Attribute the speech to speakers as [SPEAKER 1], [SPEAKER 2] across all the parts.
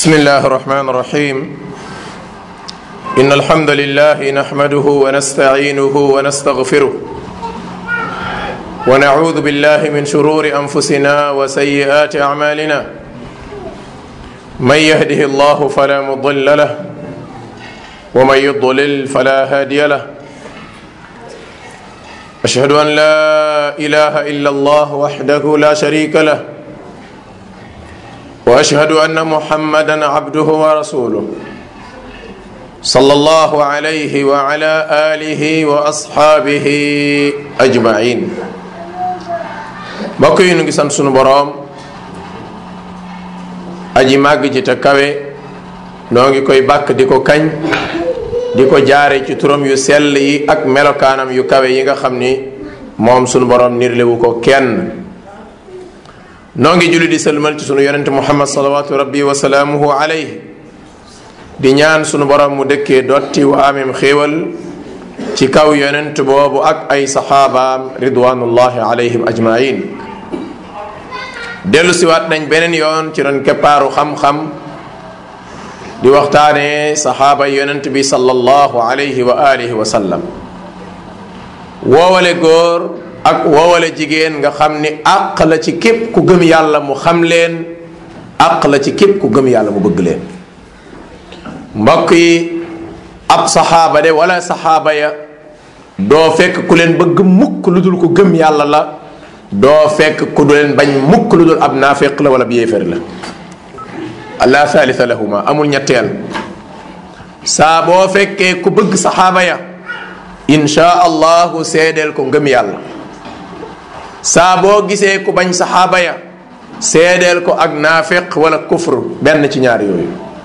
[SPEAKER 1] بسم الله الرحمن الرحيم إن الحمد لله نحمده ونستعينه ونستغفره ونعوذ بالله من شرور أنفسنا وسيئات أعمالنا من يهده الله فلا مضل له ومن يضلل فلا هادي له أشهد أن لا إله إلا الله وحده لا شريك له واشهد ان محمدا عبده ورسوله صلى الله عليه وعلى اله واصحابه اجمعين mbokk yi nu ngi sant sunu boroom aji màgg ji te kawe noo ngi koy bàkk di ko kañ di ko jaare ci turam yu sell yi ak melokaanam yu kawe yi nga xam ni moom sunu boroom nirlewu ko kenn noo ngi julli di sëlmal ci sunu yonente muhammad salawatu rabbi wa salaamuhu alayhi di ñaan sunu borom mu dëkkee dotti wa amim xéewal ci kaw yonent boobu ak ay saxaabaam ridwanullahi alayhim ajmain dellu siwaat nañ beneen yoon ci ron keppaaru xam-xam di waxtaane saxaaba yonent bi sallallahu alayhi wa alihi wa sallam woowale góor ak woowale jigéen nga xam ni àq la ci képp ku gëm yàlla mu xam leen àq la ci képp ku gëm yàlla mu bëgg leen mbokk yi ab saxaaba de wala saxaaba ya doo fekk ku leen bëgg mukk lu dul ku gëm yàlla la doo fekk ku du leen bañ mukk lu dul ab naafeq la wala bi yéefér la la thalitha lahuma amul ñetteel saa boo fekkee ku bëgg saxaaba ya insha allahu seedeel ko ngëm yàlla saa boo gisee ku bañ saxaaba ya seedeel ko ak naafiq wala kufr benn ci ñaar yooyu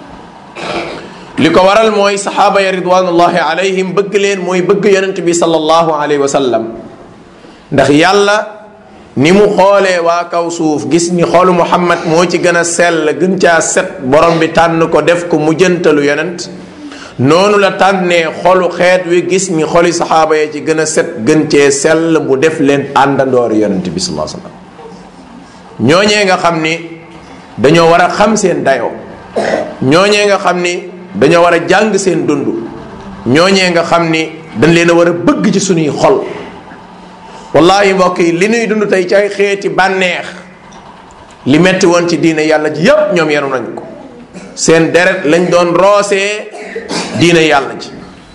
[SPEAKER 1] li ko waral mooy saxaaba ya ridwanullahi alayhim bëgg leen mooy bëgg yonent bi sallallahu alayhi wa sallam ndax yàlla ni mu xoolee waa kaw suuf gis ni xoolu muhammad moo ci gën a sell gën caa set borom bi tànn ko def ko mujjantalu yonent noonu la tànnee xolu xeet wi gis ni xoli saxaaba ya ci gën a set gën cee sell mu def leen àndandoori yonent bi sallallahu alayhi wasallam ñooñee nga xam ni dañoo war a xam seen dayoo ñooñee nga xam ni dañoo war a jàng seen dund ñooñee nga xam ni dañ leen a war a bëgg ci suñuy xol wallahi mbokk yi li nuy dund tey ci ay xeeti bànneex li metti woon ci diine yàlla ji yépp ñoom yenu nañ ko seen deret lañ doon roosee diine yàlla ji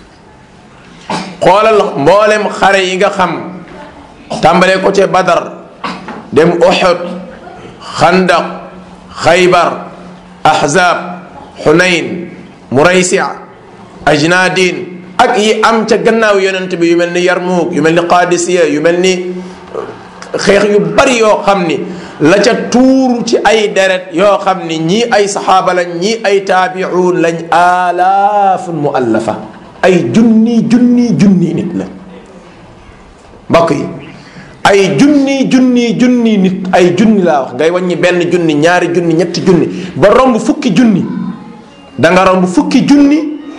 [SPEAKER 1] xoolal mboolem xare yi nga xam tàmbalee ko ca badar dem uhud xandaq xaybar ahzab xunayn muraysia ajnadin ak yi am ca gannaaw yonent bi yu mel ni yarmuuk yu mel ni qadisiya yu mel ni xeex yu bari yoo xam ni la ca tuuru ci ay deret yoo xam ni ñii ay saxaaba lañ ñii ay taabiuun lañ alaafun muallafa ay junni junni junni nit la mbokk yi ay junni junni junni nit ay junni laa wax ngay wàññi benn junni ñaari junni ñetti junni ba romb fukki junni da nga romb fukki junni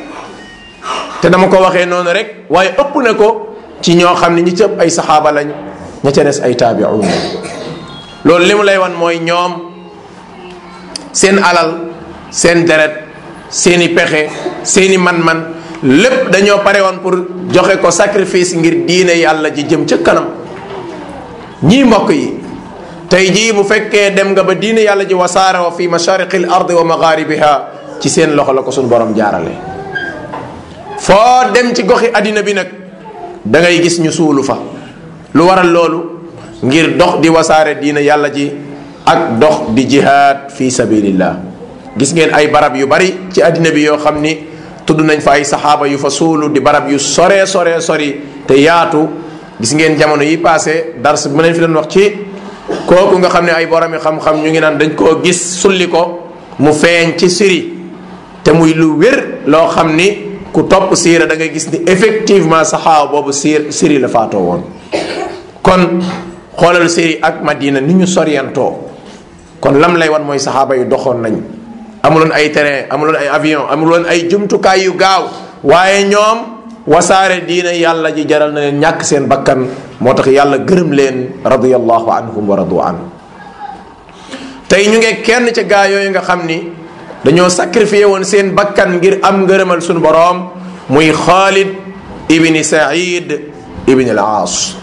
[SPEAKER 1] te dama ko waxee noonu rek waaye ëpp na ko ci ñoo xam ne ñi ci ëpp ay saxaaba lañ ña ca des ay taabiuun lañ loolu li mu lay wan mooy ñoom seen alal seen deret seeni pexe seeni man-man lépp dañoo pare woon pour joxe ko sacrifice ngir diine yàlla ji jëm ca kanam ñii mbokk yi tey jii bu fekkee dem nga ba diine yàlla ji wasaare wa fi mashariqi l ardi wa magharibiha ci seen loxo la ko suñu borom jaarale foo dem ci goxi àddina bi nag da ngay gis ñu suulu fa lu waral loolu ngir dox di wasaare diina yàlla ji ak dox di jihaad fi sabilillah gis ngeen ay barab yu bari ci àddina bi yoo xam ni tudd nañ fa ay saxaaba yu fa suulu di barab yu sore sore sori te yaatu gis ngeen jamono yi passé dars bu leen fi doon wax ci kooku nga xam ne ay boromi xam-xam ñu ngi naan dañ koo gis sulli ko mu feeñ ci siri te muy lu wér loo xam ni ku topp siira da ngay gis ni effectivement saxaaba boobu siir siri la faatoo woon kon xoolal séri ak madina ni ñu soriantoo kon lam lay wan mooy saxaaba yu doxoon nañ amuloon ay terrain amuloon ay avion amuloon ay jumtukaay yu gaaw waaye ñoom wasaare diina yàlla ji jaral na leen ñàkk seen bakkan moo tax yàlla gërëm leen radiyallahu anhum wa radu anhu tey ñu ngi kenn ca gaa yooyu nga xam ni dañoo sacrifié woon seen bakkan ngir am ngërëmal sunu boroom muy Xaalid ibni Saïd ibni al Aas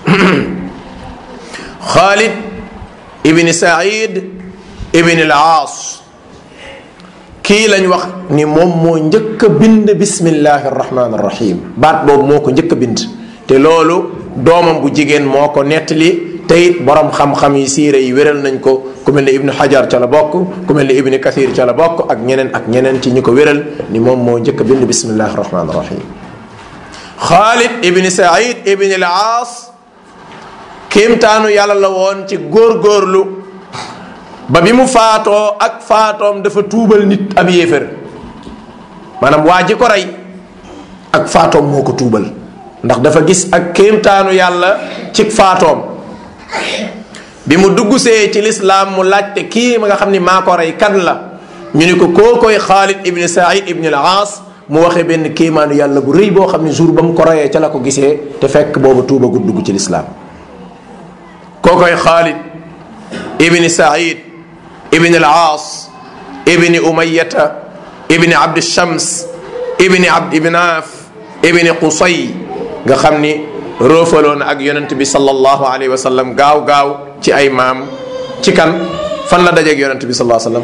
[SPEAKER 1] Xaalid ibni Saïd ibni al Aas kii lañ wax ni moom moo njëkk a bind bismillahi arrahmani arrahim baat boobu moo ko njëkk a bind te loolu doomam bu jigéen moo ko nettali te it borom xam-xam yi siire yi wéral nañ ko ku mel ni ibnu hajar ca la bokk ku mel ni ibnu kathir ca la bokk ak ñeneen ak ñeneen ci ñi ko wéral ni moom moo njëkk a bind bismillahi arrahmani arrahim xaalid ibni saïd ibni al aas kéemtaanu yàlla la woon ci góorgóorlu ba bi mu faatoo ak faatoom dafa tuubal nit ab yéefér maanaam waa ji ko rey ak faatoom moo ko tuubal ndax dafa gis ak kéemtaanu yàlla ci faatoom bi mu duggsee ci lislaam mu laajte kii ma nga xam ni maa ko rey kan la ñu ni ko koo koy xaalid ibni saïd ibni al aas mu waxee benn kéemaanu yàlla bu rëy boo xam ne jour ba mu ko reyee ca la ko gisee te fekk boobu tuuba gu dugg ci lislaam koo koy xaalid ibni saïd ibni al aas ibni umayata ibni abdi shams ibni abdi ibnaaf ibni qusay nga xam ni roofaloon ak yonent bi sallallahu alayhi wa sallam gaaw gaaw ci ay maam ci kan fan la dajeeg yonent bi sallallahu alayhi wa sallam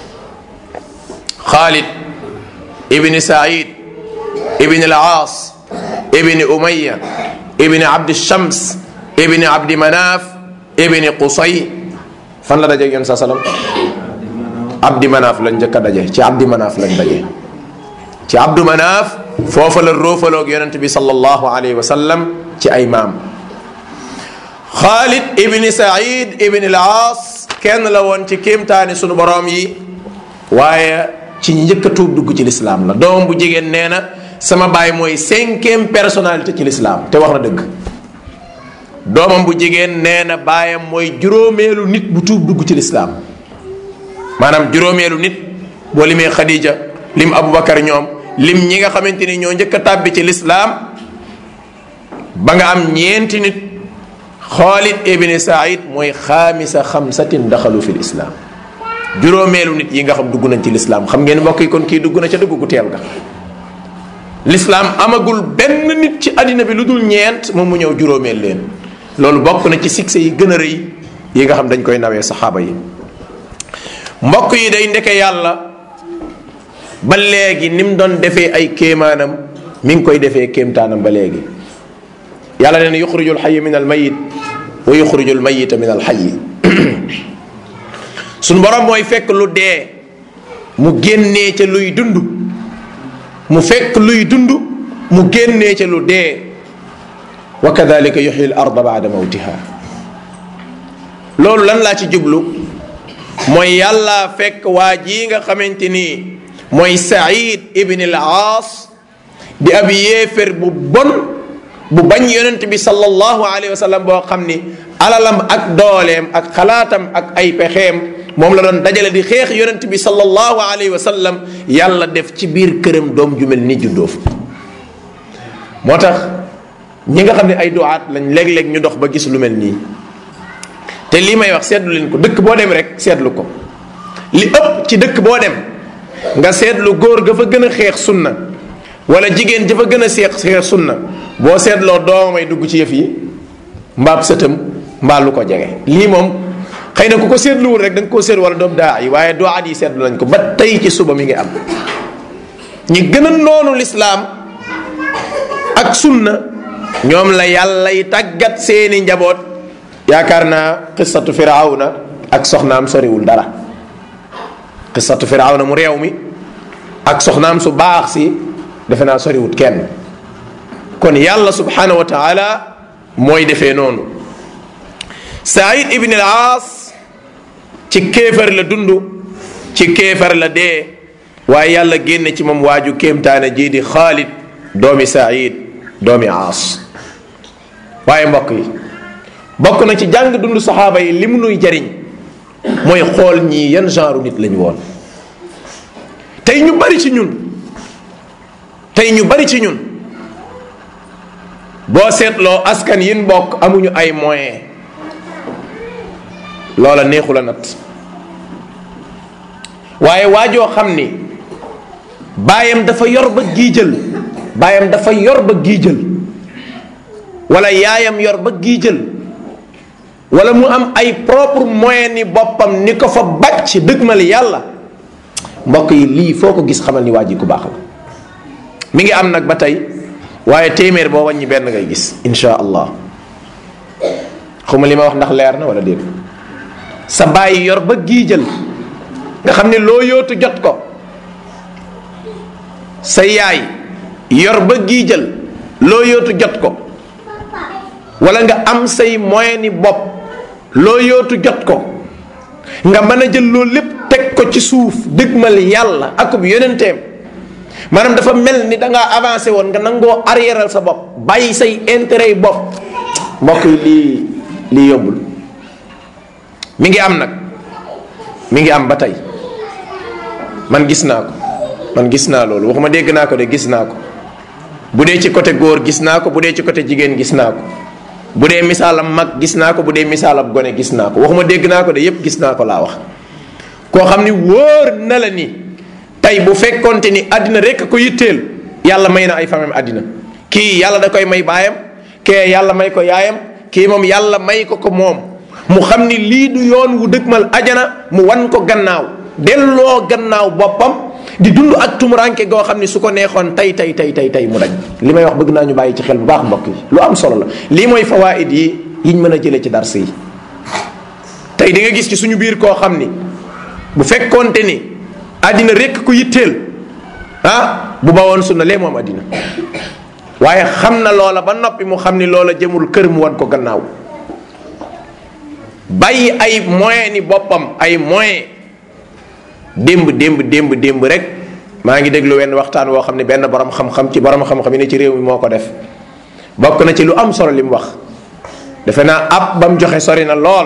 [SPEAKER 1] xaalid ibni saïd ibni al aas ibni umaya ibni abdi shams ibni abdi manaaf ibni qusay fan la dajeeg yonent saa sallam abdi manaaf lañ njëkk a daje ci abdi manaaf lañ daje ci abdu manaaf foofa la roofaloog yonent bi sallallahu alayhi wa sallam ci ay maam xaalid ibni saïd ibni al aas kenn la woon ci kéemtaani sunu boroom yi waaye ci ñi njëkk a tuub dugg ci lislaam la doom bu jigéen nee na sama baay mooy cinquième personnalité ci lislaam te wax na dëgg doomam bu jigéen nee na baayam mooy juróomeelu nit bu tuub dugg ci lislaam maanaam juróomeelu nit boo limee Khadija lim Aboubacar ñoom lim ñi nga xamante ni ñoo njëkk a tàbbi ci lislaam ba nga am ñeenti nit Xaalid ibni Saïd mooy xaamisa xamsatin daxalu fi lislaam juróomeelu nit yi nga xam dugg nañ ci lislaam xam ngeen mbokk yi kon kii dugg na ca dugg gu teel ga lislaam amagul benn nit ci àddina bi lu dul ñeent moom mu ñëw juróomeel leen loolu bokk na ci succès yi gën a rëy yi nga xam dañ koy nawee saxaaba yi mbokk yi day ndeke yàlla ba léegi ni mu doon defee ay kéemaanam mi ngi koy defee kéemtaanam ba léegi yàlla nee na yuxrijul xayi min al mayit wa yuxrijul mayita min al xayi suñu borom mooy fekk lu dee mu génnee ca luy dund mu fekk luy dund mu génnee ca lu dee wa kadalika yuxyi l arda baada mawtiha loolu lan laa ci jublu mooy yàlla fekk waa ji nga xamante ni mooy Saïd ibn al Aas di ab yéefér bu bon bu bañ yonent bi sallallahu alayhi wa sallam boo xam ni alalam ak dooleem ak xalaatam ak ay pexeem moom la doon dajale di xeex yonent bi sallallahu alayhi wa sallam yàlla def ci biir këram doom ju mel ni juddoo fa moo tax ñi nga xam ne ay duwaat lañ léeg-léeg ñu dox ba gis lu mel nii te lii may wax seetlu leen ko dëkk boo dem rek seetlu ko li ëpp ci dëkk boo dem nga seetlu góor ga fa gën a xeex sunna wala jigéen ja fa gën a seex xeex sunna boo seetloo doomay dugg ci yëf yi mbaab sëtam mbaa lu ko jege lii moom xëy na ku ko seetluwul rek da nga koo seet wala doom daa yi waaye duwaat yi seetlu nañ ko ba tey ci suba mi ngi am ñi gën a noonu lislaam ak sunna ñoom la yàllay tàggat seeni njaboot yaakaar naa qissatu firawna ak soxnaam soriwul dara qissatu firawna mu réew mi ak soxnaam su baax si defe naa soriwut kenn kon yàlla subhanahu wa taala mooy defee noonu saïd ibn al aas ci kéefar la dund ci kéefar la dee waaye yàlla génne ci moom waaju kéemtaane jii di xaalid doomi saïd doomi aas waaye mbokk yi bokk na ci jàng dund saxaaba yi li mu nuy jariñ mooy xool ñii yan genre nit lañu woon tey ñu bari ci ñun tey ñu bari ci ñun boo seetloo askan yin bokk amuñu ay moyen loola neexu la nat waaye waajoo xam ni baayam dafa yor ba giijal baayam dafa yor ba giijal wala yaayam yor ba giijal wala mu am ay propre moyen ni boppam ni ko fa bàcc dëgmal yàlla mbokk yi lii foo ko gis xamal ni waa ji ku baax la mi ngi am nag ba tey waaye téeméer boo wàññi benn ngay gis insha allah xuma li ma wax ndax leer na wala déet sa bàyyi yor ba giijal nga xam ne loo yootu jot ko sa yaay yor ba giijal loo yootu jot ko wala nga am say moyen ni bopp loo yootu jot ko nga mën a jël loolu lépp teg ko ci suuf dëgmal yàlla akub yonenteem maanaam dafa mel ni da ngaa avancé woon nga nangoo arriéral sa bopp bàyyi say intérêt yi bopp mbokk yi lii lii yombul mi ngi am nag mi ngi am ba tey man gis naa ko man gis naa loolu waxuma dégg naa ko de gis naa ko bu dee ci côté góor gis naa ko bu dee ci côté jigéen gis naa ko bu dee misaalam mag gis naa ko bu dee misaalam gone gis naa ko waxuma dégg naa ko de yépp gis naa ko laa wax koo xam ni wóor na la ni tey bu fekkonte ni àddina rek ko yitteel yàlla may na ay famem àddina kii yàlla da koy may baayam kee yàlla may ko yaayam kii moom yàlla may ko ko moom mu xam ni lii du yoon wu dëgmal ajana mu wan ko gannaaw delloo gannaaw boppam di dund ak tumuranke goo xam ni su ko neexoon tey tey tey tey tey mu dañ li may wax bëgg naa ñu bàyyi ci xel bu baax mbokk yi lu am solo la lii mooy fawaid yi yiñ mën a jëlee ci dars yi tey di nga gis ci suñu biir koo xam ni bu fekkoonte ni àddina rekk ku yitteel ah bu bawoon sunna lee moom àddina waaye xam na loola ba noppi mu xam ni loola jëmul kër mu wan ko gannaaw bàyyi ay moyen ni boppam ay moyen démb démb démb démb rek maa ngi déglu wenn waxtaan woo xam ne benn borom xam-xam ci borom xam-xam yi ne ci réew mi moo ko def bokk na ci lu am solo li mu wax defe naa ab ba mu joxe sori na lool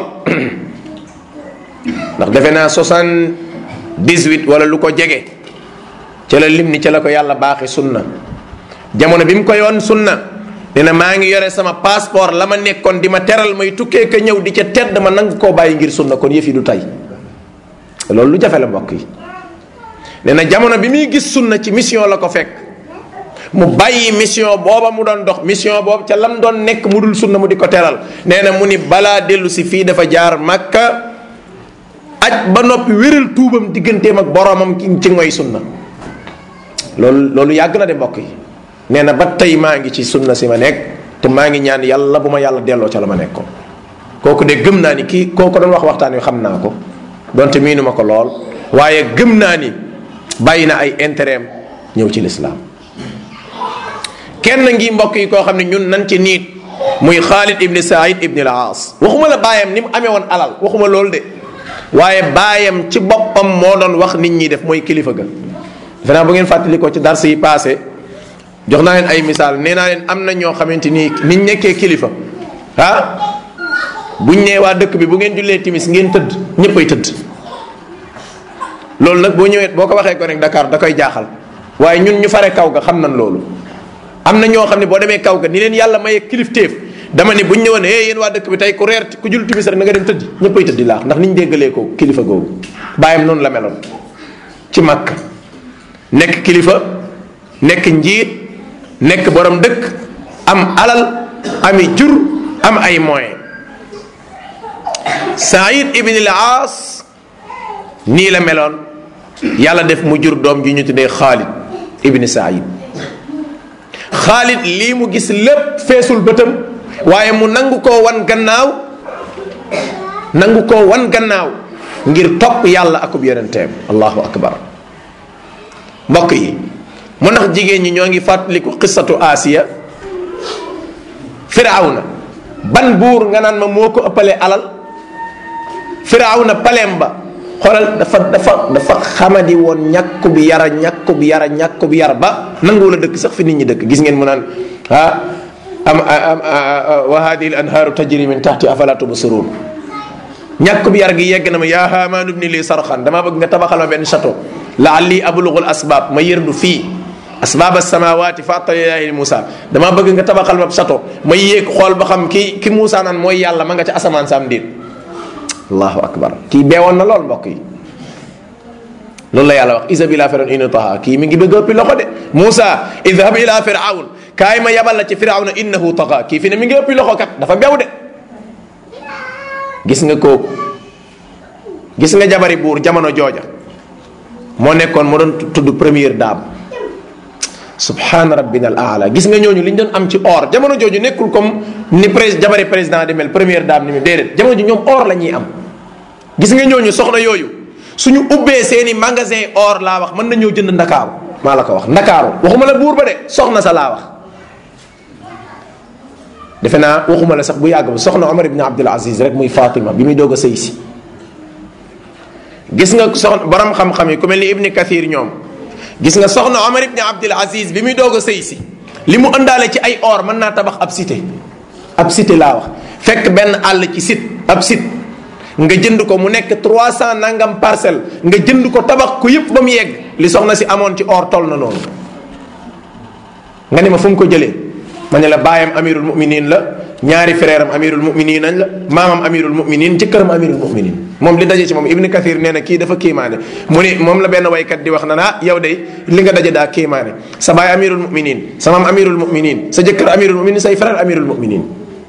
[SPEAKER 1] ndax defe naa soixante-dix-huit wala lu ko jege ca la lim ni ca la ko yàlla baaxi sunna jamono bi mu ko yoon sunna nee na maa ngi yore sama passeport la ma nekkoon di ma teral may tukkee ka ñëw di ca tedd ma nangu koo bàyyi ngir sunna kon yëf yi du tey loolu lu jafe la mbokk yi nee na jamono bi muy gis sunna ci mission la ko fekk mu bàyyi mission booba mu doon dox mission boobu ca lam doon nekk mu dul sunna mu di ko teral nee na mu ni balaa dellu si fii dafa jaar makka aj ba noppi wéral tuubam digganteem ak boromam ci ngoy sunna loolu loolu yàgg na de mbokk yi nee na ba tey maa ngi ci sunna si ma nekk te maa ngi ñaan yàlla bu ma yàlla delloo ca la ma nekkoon kooku de gëm naa ni kii kooku doon wax waxtaan wi xam naa ko donte miinu ma ko lool waaye gëm naa ni bàyyi na ay intérêt ñëw ci lislaam kenn ngi mbokk yi koo xam ne ñun nan ci niit muy Xaalid ibni Saïd ibni al-Aas waxuma la baayam ni mu amee woon alal waxuma loolu de waaye baayam ci boppam moo doon wax nit ñi def mooy kilifa ga defe naa bu ngeen fàttali ko ci dars yi passé jox naa leen ay misaal nee naa leen am na ñoo xamante ni niñ nekkee kilifa ah buñ nee waa dëkk bi bu ngeen jullee timis ngeen tëdd ñëppay tëdd loolu nag boo ñëwee boo ko waxee ko rek Dakar da koy jaaxal waaye ñun ñu fare kaw ga xam nañ loolu am na ñoo xam ne boo demee kaw ga ni leen yàlla maye kilifteef dama ne buñ ñëwoon eh yéen waa dëkk bi tey ku reer ku jul timis rek na nga dem tëdd ñëppay tëddi laax ndax niñ déggalee ko kilifa googu bàyyam noonu la meloon ci Makka nekk kilifa nekk njiit nekk borom dëkk am alal ami jur am ay moyens Saïd ibn al-Aas nii la meloon yàlla def mu jur doom ji ñu tuddee Xaalid ibn Saïd Xaalid lii mu gis lépp feesul bëtam waaye mu nangu koo wan gannaaw nangu koo wan gannaaw ngir topp yàlla akub yonenteem allahu akbar mbokk yi mu ndax jigéen ñi ñoo ngi fàttaliku qissatu Asiya firawna ban buur nga naan ma moo ko ëppalee alal firawna paleem ba xoolal dafa dafa dafa xamadi woon ñàkku bi yara ñàkku bi yara ñàkku bi yara ba nanguwul a dëkk sax fi nit ñi dëkk gis ngeen mu naan ah am am wa hadihi al anhaaru tajri min tahti afala tubsirun ñàkk bi yar gi yegg na ma yaa haamaanu bni lii sarxan damaa bëgg nga tabaxal ma benn château laalli ablugul asbaab ma yërdu fii asbaab asamawaati fa atalilahi Moussa damaa bëgg nga tabaxal ma château ma yéeg xool ba xam ki ki Moussa naan mooy yàlla ma nga ca asamaan saam déet allahu akbar kii beewoon na lool mbokk yi loolu la yàlla wax izhab ila firawn innahu taxa kii mi ngi bëgg ëppi loxo de Moussa idhab ila firawn kaay ma yabal la ci firawna innahu taxa kii fi ne mi ngi ëppi loxo kat dafa bew de gis nga kooku gis nga jabari buur jamono jooja moo nekkoon moo doon tudd première dame subhaana rabbina al aala gis nga ñooñu li ñu doon am ci or jamono jooju nekkul comme ni prés jabari président di mel première dame ni mu déedéet jamono ji ñoom or la ñuy am gis nga ñooñu soxna yooyu suñu ubbee seeni magasin or laa wax mën nañoo jënd ndakaaru maa la ko wax ndakaaru waxuma la buur ba de soxna sa laa wax defe naa waxuma la sax bu yàgg ba soxna Omar ibn Abdul Aziz rek muy Fatima bi muy doog a sëy si gis nga soxna borom xam-xam yi ku mel ni Ibni Kathir ñoom gis nga soxna Omar ibn Abdul Aziz bi muy doog a sëy si li mu ëndaale ci ay or mën naa tabax ab cité ab cité laa wax fekk benn àll ci site ab site nga jënd ko mu nekk 300 nangam parcelle nga jënd ko tabax ko yëpp ba mu yegg li soxna si amoon ci or toll na noonu nga ne ma fu mu ko jëlee ma ne la baayam amirul muminin la ñaari frère am amirul muminin nañ la maamam amirul muminin jëkkëram amirul muminin moom li daje ci moom ibni kathir nee na kii dafa kiimaane mu ni moom la benn waykat di wax na naa yow de li nga daje daa kiimaane sa baay amirul muminin sa maam amirul muminin sa jëkkër amirul muminin say frère amirul muminin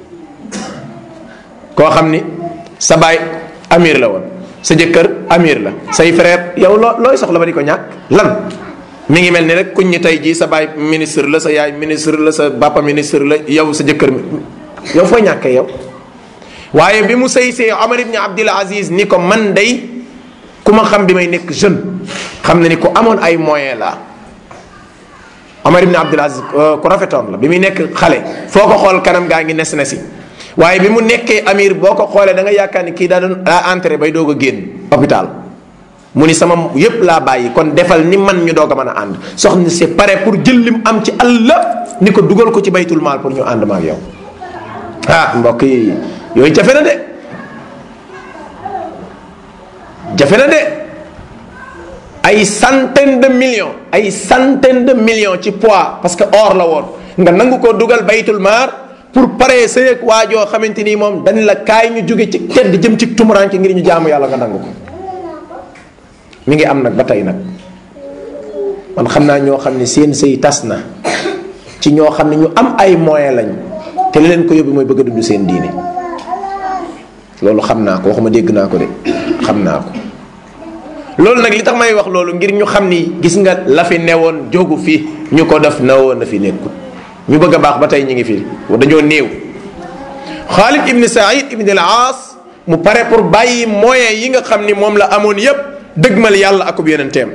[SPEAKER 1] koo xam ni sa baay amir la woon sa jëkkër amir la say frère yow loo looy soxla ba di ko ñàkk lan mi ngi mel ni rek kuñ ñi tey jii sa baay ministre la sa yaay ministre la sa papa ministre la yow sa jëkkër yow foo ñàkkee yow waaye bi mu sëy see Omar ibn Abdul Aziz ni ko man day ku ma xam bi may nekk jeune xam na ni ku amoon ay moyen la Omar ibn Abdul Aziz ku rafetoon la bi muy nekk xale foo ko xool kanam gaa ngi nes na si waaye bi mu nekkee amir boo ko xoolee da nga yaakaar ni kii daa doon daa entré bay doog a génn hôpital mu ni sama yépp laa bàyyi kon defal ni man ñu doog a mën a ànd soxna c'est pare pour jël lim am ci àll ni ko dugal ko ci baytul maal pour ñu ànd ma ak yow ah mbokk yi yooyu jafe na de jafe na de ay centaine de millions ay centaine de millions ci poids parce que or la woon nga nangu ko dugal baytul maar pour pare sëyeeg waajoo xamante ni moom dañ la kaay ñu jóge ci tedd jëm ci tumuraan ngir ñu jaamu yàlla nga nangu ko mi ngi am nag ba tey nag man xam naa ñoo xam ne seen sëy tas na ci ñoo xam ne ñu am ay moyen lañ te li leen ko yóbbu mooy bëgg a dund seen diine loolu xam naa ko waxuma dégg naa ko de xam naa ko loolu nag li tax may wax loolu ngir ñu xam ni gis nga la fi newoon jógu fi ñu ko def na woon na fi nekkul ñu bëgg a baax ba tey ñu ngi fi dañoo néew Xaalid ibn Saïd ibn al Aas mu pare pour bàyyi moyen yi nga xam ni moom la amoon yépp dëgmal yàlla akub yonenteem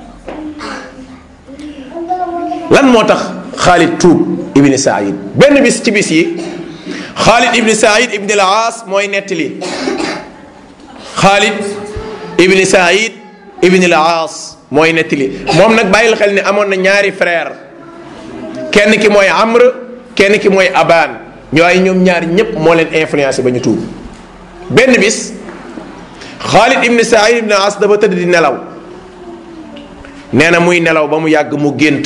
[SPEAKER 1] lan moo tax Xaalid tuub ibn Saïd benn bis ci bis yi Xaalid ibn Saïd ibn al Aas mooy nettali Xaalid ibn Saïd ibn al Aas mooy nettali moom nag bàyyil xel ni amoon na ñaari frère kenn ki mooy Amr kenn ki mooy Abaan ñooy ñoom ñaar ñépp moo leen influencé ba ñu tuub benn bis Xaalid ibn Saïd ibn As dafa tëdd di nelaw nee na muy nelaw ba mu yàgg mu gént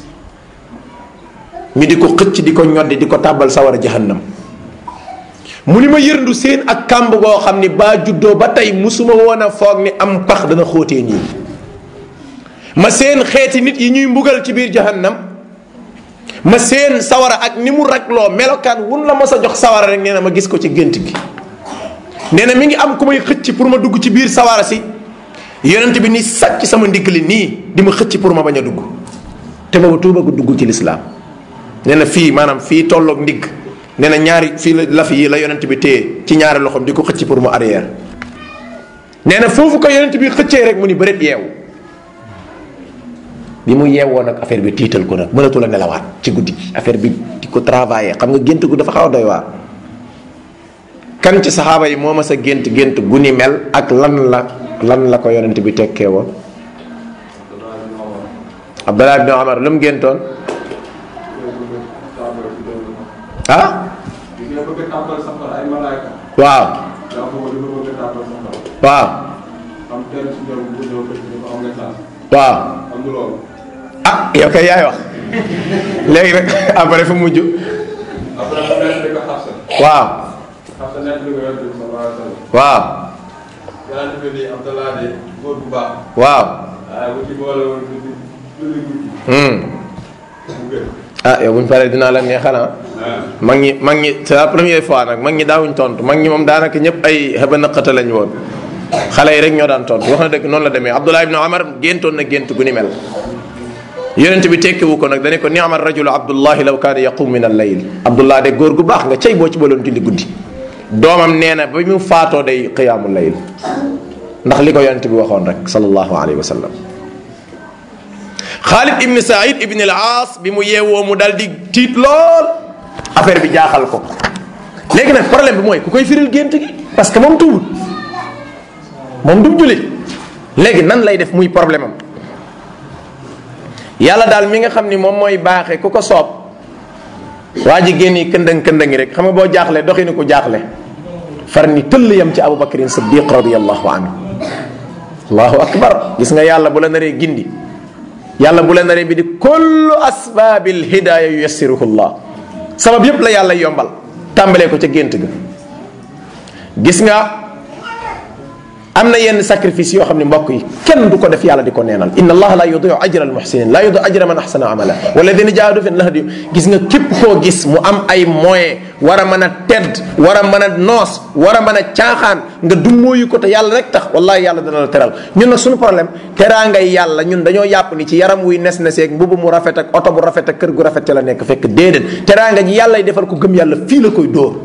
[SPEAKER 1] ñu di ko xëcc di ko ñoddi di ko tàbbal sawara jahannam mu ni ma yërndu seen ak kàmb goo xam ni baa juddoo ba tey musuma woon a foog ni am pax dana xóotee nii ma seen xeeti nit yi ñuy mbugal ci biir jahannam ma seen sawara ak ni mu ragloo melokaan wun la ma sa jox sawara rek nee na ma gis ko ci gént gi nee na mi ngi am ku may xëcc pour ma dugg ci biir sawara si yonent bi ni sàcc sama ndigg li nii di ma xëcc pour ma bañ a dugg te boobu tuuba gu dugg ci lislaam nee na fii maanaam fii tolloog ndigg nee na ñaari fii la laf yi la yonent bi téye ci ñaari loxoom di ko xëcc pour mu arrière nee na foofu ko yonent bi xëccee rek mu ni bëreet yeewu bi mu yeewoo nag affaire bi tiital ko nag mënatu la nelawaat ci guddi gi affaire bi di ko travailler xam nga gént gu dafa xaw a doy waar kan ci saxaaba yi moo ma sa gént gént gu ni mel ak lan la lan la ko yonent bi tekkee woon Abdallah ibn Omar lu mu géntoon ah waaw waaw waaw ah yow kay yaay wax léegi rek après fu mujj waaw waaw waaw ah yow bu ñu paree dinaa la neexal ah. mag ñi mag ñi c'est la première fois nag mag ñi daawuñ tontu mag ñi moom daanaka ñëpp ay xëba naqata lañ woon xale yi rek ñoo daan tontu wax na dëgg noonu la demee Abdullah ibn Omar géntoon na gént gu ni mel. yonent bi tekkiwu ko nag dañu ko ni'ma rajulu Abdullahi law kaana yaqum min al-layl Abdullah de góor gu baax nga cey boo ci baloon julli guddi doomam nee na ba mu faatoo day qiyaamul layl ndax li ko yonent bi waxoon rek sallallahu alayhi wa sallam. Xaalid ibn Saïd ibn al-Aas bi mu yeewoo mu dal di tiit lool affaire bi jaaxal ko léegi nag problème bi mooy ku koy firil gént gi parce que moom tuubul moom du jullit léegi nan lay def muy problème am yàlla daal mi nga xam ni moom mooy baaxe ku ko soob waa ji génn këndëng këndëngi rek xam nga boo jaaxle doxinu ko jaaxle far ni tëll yam ci Abu Bakrin Siddiq radiyallahu anhu allahu akbar gis nga yàlla bu la naree gindi yàlla bu la naree bi di kullu asbaabil hidaaya yuyassiruhu llah sabab yépp la yàlla yombal tàmbalee ko ca gént ga gis nga am na yenn sacrifice yoo xam ne mbokk yi kenn du ko def yàlla di ko neenal inna allaha la yudiu ajra almuhsinin la yudiu ajra man ahsana amala walladina jaahadu fi lahdi gis nga képp koo gis mu am ay moyen war a mën a tedd war a mën a noos war a mën a caaxaan nga dummóoyu ko te yàlla rek tax wallahi yàlla dana la teral ñun nag suñu problème teraa ngay yàlla ñun dañoo yàpp ni ci yaram wuy nes neseeg mbubu mu rafet ak oto bu rafet ak kër gu rafet ca la nekk fekk déedéet teraa nga ji yàlla defal ko gëm yàlla fii la koy dóor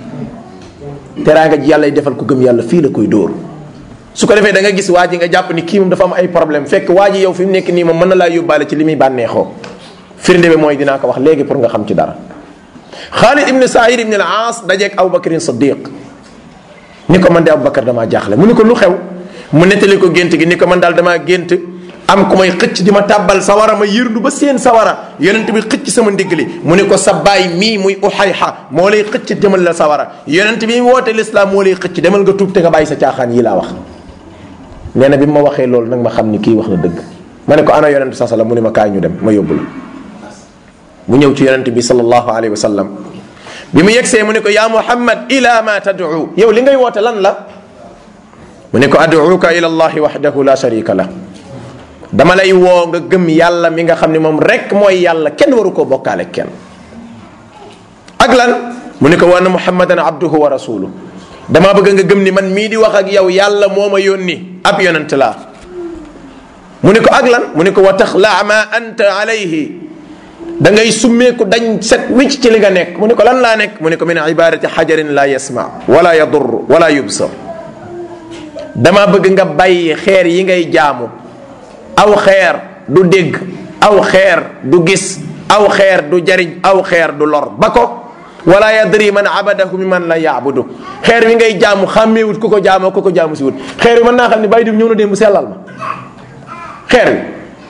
[SPEAKER 1] teraa nga ji yàlla defal ko gëm yàlla fii la koy dóor su ko defee da nga gis waa ji nga jàpp ni kii moom dafa am ay problème fekk waa ji yow fi mu nekk nii moom mën na laa yóbbaale ci li muy bànneexoo firnde bi mooy dinaa ko wax léegi pour nga xam ci dara Xaalid ibn Saïd ibn al-Aas dajeeg Abubakrin Siddiq ni ko man de Abubakar damaa jaaxle mu ni ko lu xew mu nettali ko gént gi ni ko man daal damaa gént am ku may xëcc di ma tàbbal sawara ma yërndu ba seen sawara yonent bi xëcc sama ndigg li mu ni ko sa baay mii muy uxayxa moo lay xëcc demal la sawara yonent bi woote lislaam moo lay xëcc demal nga tuub te nga bàyyi sa caaxaan yi laa wax nee na bi ma waxee loolu nag ma xam ni kii wax na dëgg ma ne ko ana yonent sa sallam mu ne ma kaay ñu dem ma yóbbu la mu ñëw ci yonent bi sallallahu alayhi wa sallam bi mu yegsee mu ne ko yaa muhammad ila ma tad'u yow li ngay woote lan la mu ne ko ad'uka ila allahi wahdahu la sharika la dama lay woo nga gëm yàlla mi nga xam ne moom rek mooy yàlla kenn waru koo bokkaale kenn ak lan mu ne ko wa anna muhammadan abduhu wa rasuluhu damaa bëgg nga gëm ni man mii di wax ak yow yàlla moo ma yónni ab yonent laa mu ne ko ak lan mu ne ko wa taxlaa ma anta alayhi da ngay summeeku dañ set wicc ci li nga nekk mu ne ko lan laa nekk mu ne ko min ibadati xajarin la yasma wala yadur wala yubsar dama bëgg nga bàyyi xeer yi ngay jaamu aw xeer du dégg aw xeer du gis aw xeer du jariñ aw xeer du lor ba ko wala yadri man abadahu mi man la yaabudu xeer wi ngay jaamu xàmmeewut ku ko jaamoo ku ko jaamu si wut xeer wi mën naa xam ne bàyyi dim ñëw na démb sellal ma xeer wi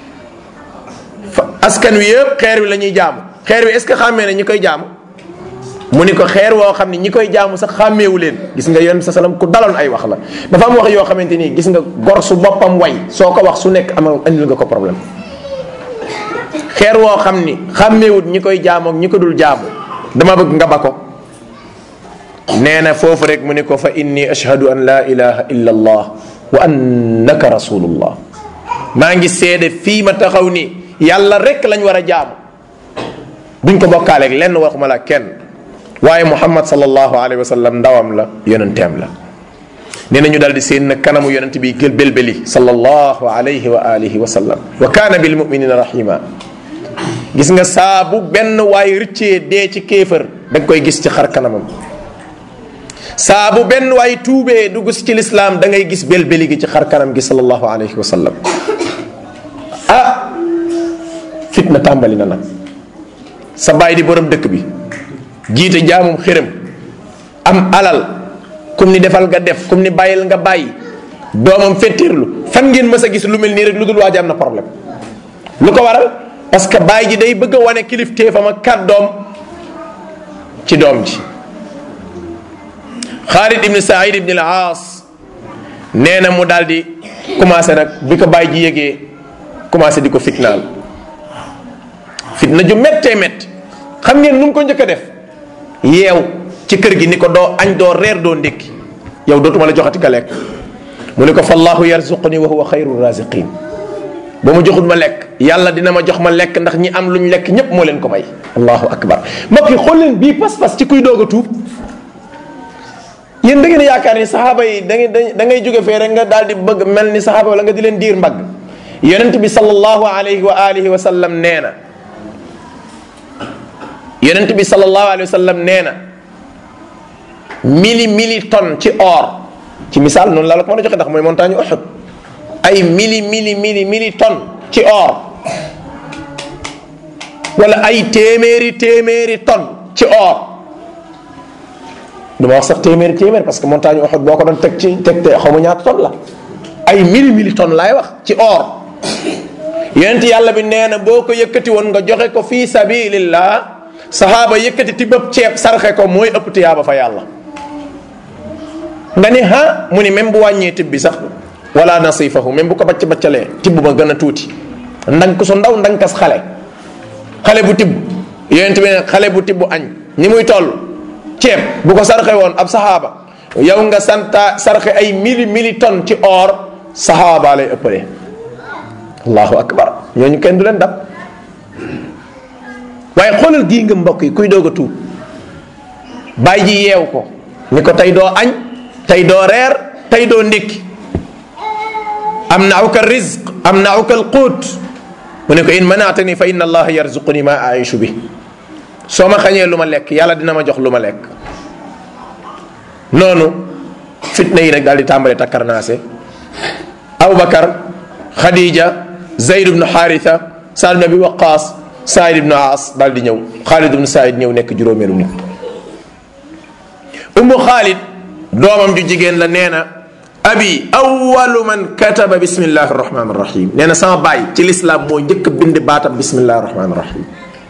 [SPEAKER 1] askan wi yëpp xeer wi la ñuy jaamu xeer wi est ce que xàmmee ne ñi koy jaamu mu ni ko xeer woo xam ne ñi koy jaamu sax xàmmeewu leen gis nga yoon sa salam ku daloon ay wax la dafa am wax yoo xamante nii gis nga gor su boppam way soo ko wax su nekk amal andil nga ko problème xeer woo xam ni xàmmeewut ñi koy jaamu ak ñi ko dul jaamu dama bëgg nga ba ko nee na foofu rek mu ne ko fa inni ashhadu an la ilaha illa allah wa annaka rasulullah maa ngi seede fii ma taxaw ni yàlla rek lañ war a jaamu duñ ko bokkaaleeg lenn waxuma la kenn waaye muhammad sallallahu alayhi wa sallam ndawam la yonenteem la nee na ñu daal di seen nag kanamu yonent bi gël belbeli sallallahu alayhi wa alihi wa sallam wa kaana bil muminina rahima gis nga saa bu benn waay rëccee dee ci kéefër da nga koy gis ci xar kanamam saa bu benn waay tuubee dugg si ci lislaam da ngay gis belbeli gi ci xar kanam gi sallallahu alayhi wa sallam ah fitna tàmbali na nag sa baay di borom dëkk bi jiite jaamum xërëm am alal kum ni defal nga def kum ni bàyyil nga bàyyi doomam fettirlu fan ngeen mës a gis lu mel nii rek lu dul waaj am na problème lu ko waral parce que baay ji day bëgg a wane kilifteefam ak kàddoom ci doom ji Xaalid ibn Saïd ibn al-Aas nee na mu daal di commencé nag bi ko baay ji yëgee commencé di ko fitnaal fitna ju méttee métti xam ngeen nu mu ko njëkk a def yeew ci kër gi ni ko doo añ doo reer doo ndékki yow dootuma la joxati ka lekk mu ne ko fallahu yarzuquni wa huwa xayru raziqin ba ma joxul ma lekk yàlla dina ma jox ma lekk ndax ñi am luñ lekk ñépp moo leen ko may allahu akbar mbokk yi xool leen bii pas-pas ci kuy doog a tuub yéen da ngeen yaakaar ni saxaaba yi da ngay da ngay jóge fee rek nga daal di bëgg mel ni saxaaba wala nga di leen diir mbagg yonent bi sallallahu alayhi wa alihi wa sallam nee na yonent bi sallallahu alayhi wa sallam nee na mili mili tonne ci or ci misaal noonu la la ko mën a joxe ndax mooy montagne Uhud ay mili mili mili mili tonne ci or wala ay téeméeri téeméeri tonne ci or du ma wax sax téeméeri téeméer parce que montagne Uhud boo ko doon teg ci teg te xaw ma ñaata tonne la ay mili mili tonne laay wax ci or yonent yàlla bi nee na boo ko yëkkati woon nga joxe ko fii sabilillah saxaaba yëkkati ti bëpp ceeb sarxe ko mooy ëpp tiyaaba fa yàlla nga ni ha mu ni même bu wàññee tib bi sax wala nasifahu même bu ko bacc baccalee tibb ba gën a tuuti ndank su ndaw ndankas xale xale bu tibb yonent bi ne xale bu tibb añ ni muy toll ceeb bu ko sarxe woon ab saxaaba yow nga santa sarxe ay mili mili tonne ci or saxaaba lay ëppale allahu akbar ñooñu kenn du leen dab waaye xoolal gii nga mbokk yi kuy doog a tuub bàyyi ji yeew ko ni ko tey doo añ tey doo reer tey doo ndékki am nauka rizq am nauka alquut mu ne ko in manaatani fa inna allaha yarzuquni ma aishu bi soo ma xañee lu ma lekk yàlla dina ma jox lu ma lekk noonu fitna yi nag daal di tàmbale takkarnaase abubakar xadija zayd ibnu xaaritha saad ibnu abi waqaas saïd ibnu aas daal di ñëw xaalid ibnu saïd ñëw nekk juróomeelu nit ummu xaalid doomam ju jigéen la nee na abi awalu man kataba bismillahi arrahmani arrahim nee na sama baay ci lislaam moo njëkk a bind baatam bismillahi arrahmani arrahim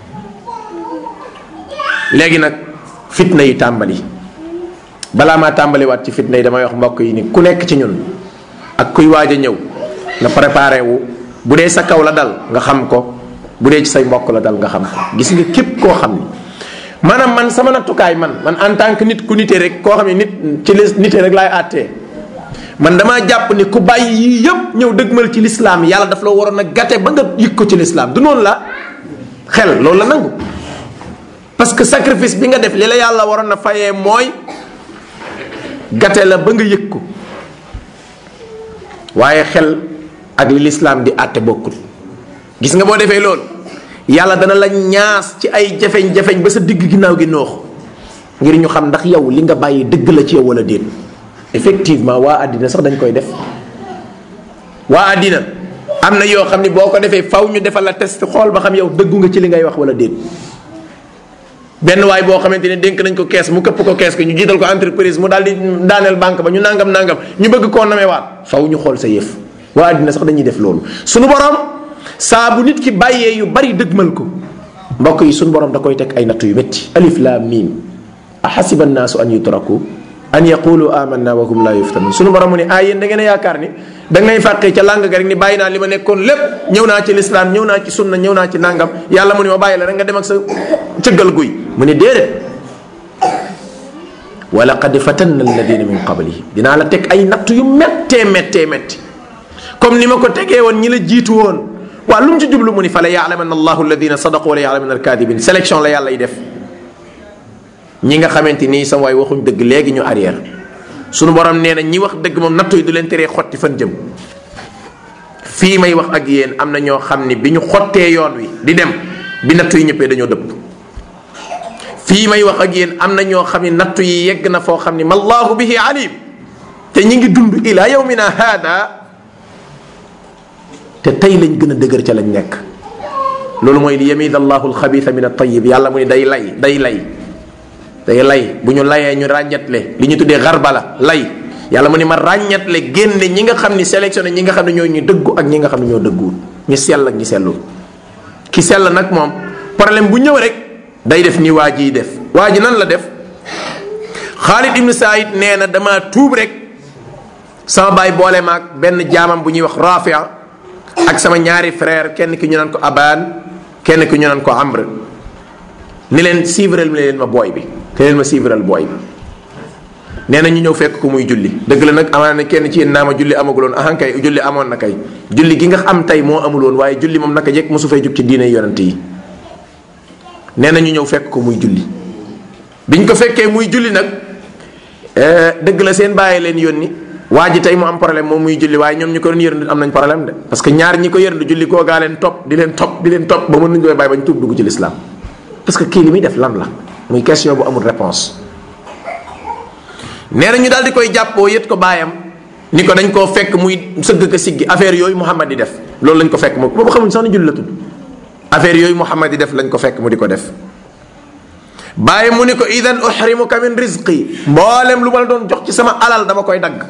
[SPEAKER 1] léegi nag fitna yi tàmbali balaa maa tàmbaliwaat ci fitna yi damay wax mbokk yi ni ku nekk ci ñun ak kuy waaj a ñëw nga préparé wu bu dee sa kaw la dal nga xam ko bu dee ci say mbokk la dal nga xam ko gis nga képp koo xam ni maanaam man sama nattukaay man man en tant que nit ku nite rek koo xam ne nit ci lis nite rek laay àttee man damaa jàpp ni ku bàyyi yii yëpp ñëw dëgmal ci lislaam yàlla daf la waroon a gàtte ba nga yëg ko ci lislaam du noonu la xel loolu la nangu parce que sacrifice bi nga def li la yàlla waroon a fayee mooy gàtte la ba nga yëg ko waaye xel ak li lislaam di àtte bokkul gis nga boo defee loolu yàlla dana la ñaas ci ay jafeñ-jafeñ ba sa digg ginnaaw gi noox ngir ñu xam ndax yow li nga bàyyi dëgg la ci yow wala déet effectivement waa àddina sax dañ koy def waa àddina am na yoo xam ni boo ko defee faw ñu defal la test xool ba xam yow dëggu nga ci li ngay wax wala déet benn waay boo xamante ne dénk nañ ko kees mu këpp ko kees ko ñu jiital ko entreprise mu daal di daaneel banque ba ñu nangam nangam ñu bëgg koo namewaat faw ñu xool sa yëf waa àddina sax dañuy def loolu sunu borom saa bu nit ki bàyyee yu bari dëgmal ko mbokk yi sunu borom da koy teg ay natt yu métti alif laam miim ahasiba annaasu an yutraku an yaqulu amanna wa hum la yuftanun sunu borom mu ne ah yéen da ngeen a yaakaar ni da ngay fàqee ca làng ga rek ni bàyyi naa li ma nekkoon lépp ñëw naa ci lislaam ñëw naa ci sunna ñëw naa ci nangam yàlla mu ne ma bàyyi la rek nga dem ak sa cëggal guy mu ne déedéet wa laqad fatanna alladina min qablihim dinaa la teg ay natt yu méttee méttee métti comme ni ma ko tegee woon ñi la jiitu woon waa lu mu ci jublu mu ni fa la yaalamanna allahu alladina sadaqu wala yaalamanna alkadibin sélection la yàlla y def ñi nga xamante nii sama waay waxuñ dëgg léegi ñu arrière sunu borom nee na ñi wax dëgg moom nattu yi du leen teree xotti fan jëm fii may wax ak yéen am na ñoo xam ni bi ñu xottee yoon wi di dem bi nattu yi ñëppee dañoo dëpp fii may wax ak yéen am na ñoo xam ni nattu yi yegg na foo xam ni mallahu bihi alim te ñi ngi dund ila yawmina hada te tey lañ gën a dëgër ca lañ nekk loolu mooy li yamid allahu alxabitha min altayib yàlla mu ni day lay day lay day lay bu ñu layee ñu ràññatle li ñu tuddee xarbala lay yàlla mu ni ma ràññatle génne ñi nga xam ni sélectionné ñi nga xam ne ñoo ñu dëggu ak ñi nga xam ne ñoo dëgguwul ñu sell ak ñi sellul ki sell nag moom problème bu ñëw rek day def ni waa jiy def waa ji nan la def Xaalid ibnu Saïd nee na dama tuub rek sama baay boole maag benn jaamam bu ñuy wax Rafia ak sama ñaari frère kenn ki ñu naan ko Abaan kenn ki ñu naan ko Amr ni leen suivral mi leen ma booy bi te leen ma suivral booy bi nee na ñu ñëw fekk ko muy julli dëgg la nag amaana ne kenn ci yéen naa ma julli amaguloon ahan kay julli amoon na kay julli gi nga am tey moo amuloon waaye julli moom naka jekk mosu fay jug ci diine yonent yi nee na ñu ñëw fekk ko muy julli biñ ko fekkee muy julli nag dëgg la seen bàyyi leen yónni waa ji tey mu am problème moom muy julli waaye ñoom ñu ko doon yërndu am nañ problème de parce que ñaar ñi ko yërndu julli koo gaa leen topp di leen topp di leen topp ba mën nañu koy bàyyi bañ tuub dugg ci lislaam parce que kii li muy def lan la muy question bu amul réponse nee na ñu daal di koy jàppoo yët ko baayam ni ko dañ koo fekk muy sëgg ka siggi affaire yooyu Muhammad di def loolu lañ ko fekk mu boobu xamuñ sax ni julli la tudd affaire yooyu Muhammad di def lañ ko fekk mu di ko def bàyyi mu ni ko idan uhrimuka min rizqi mboolem lu ma la doon jox ci sama alal dama koy dagg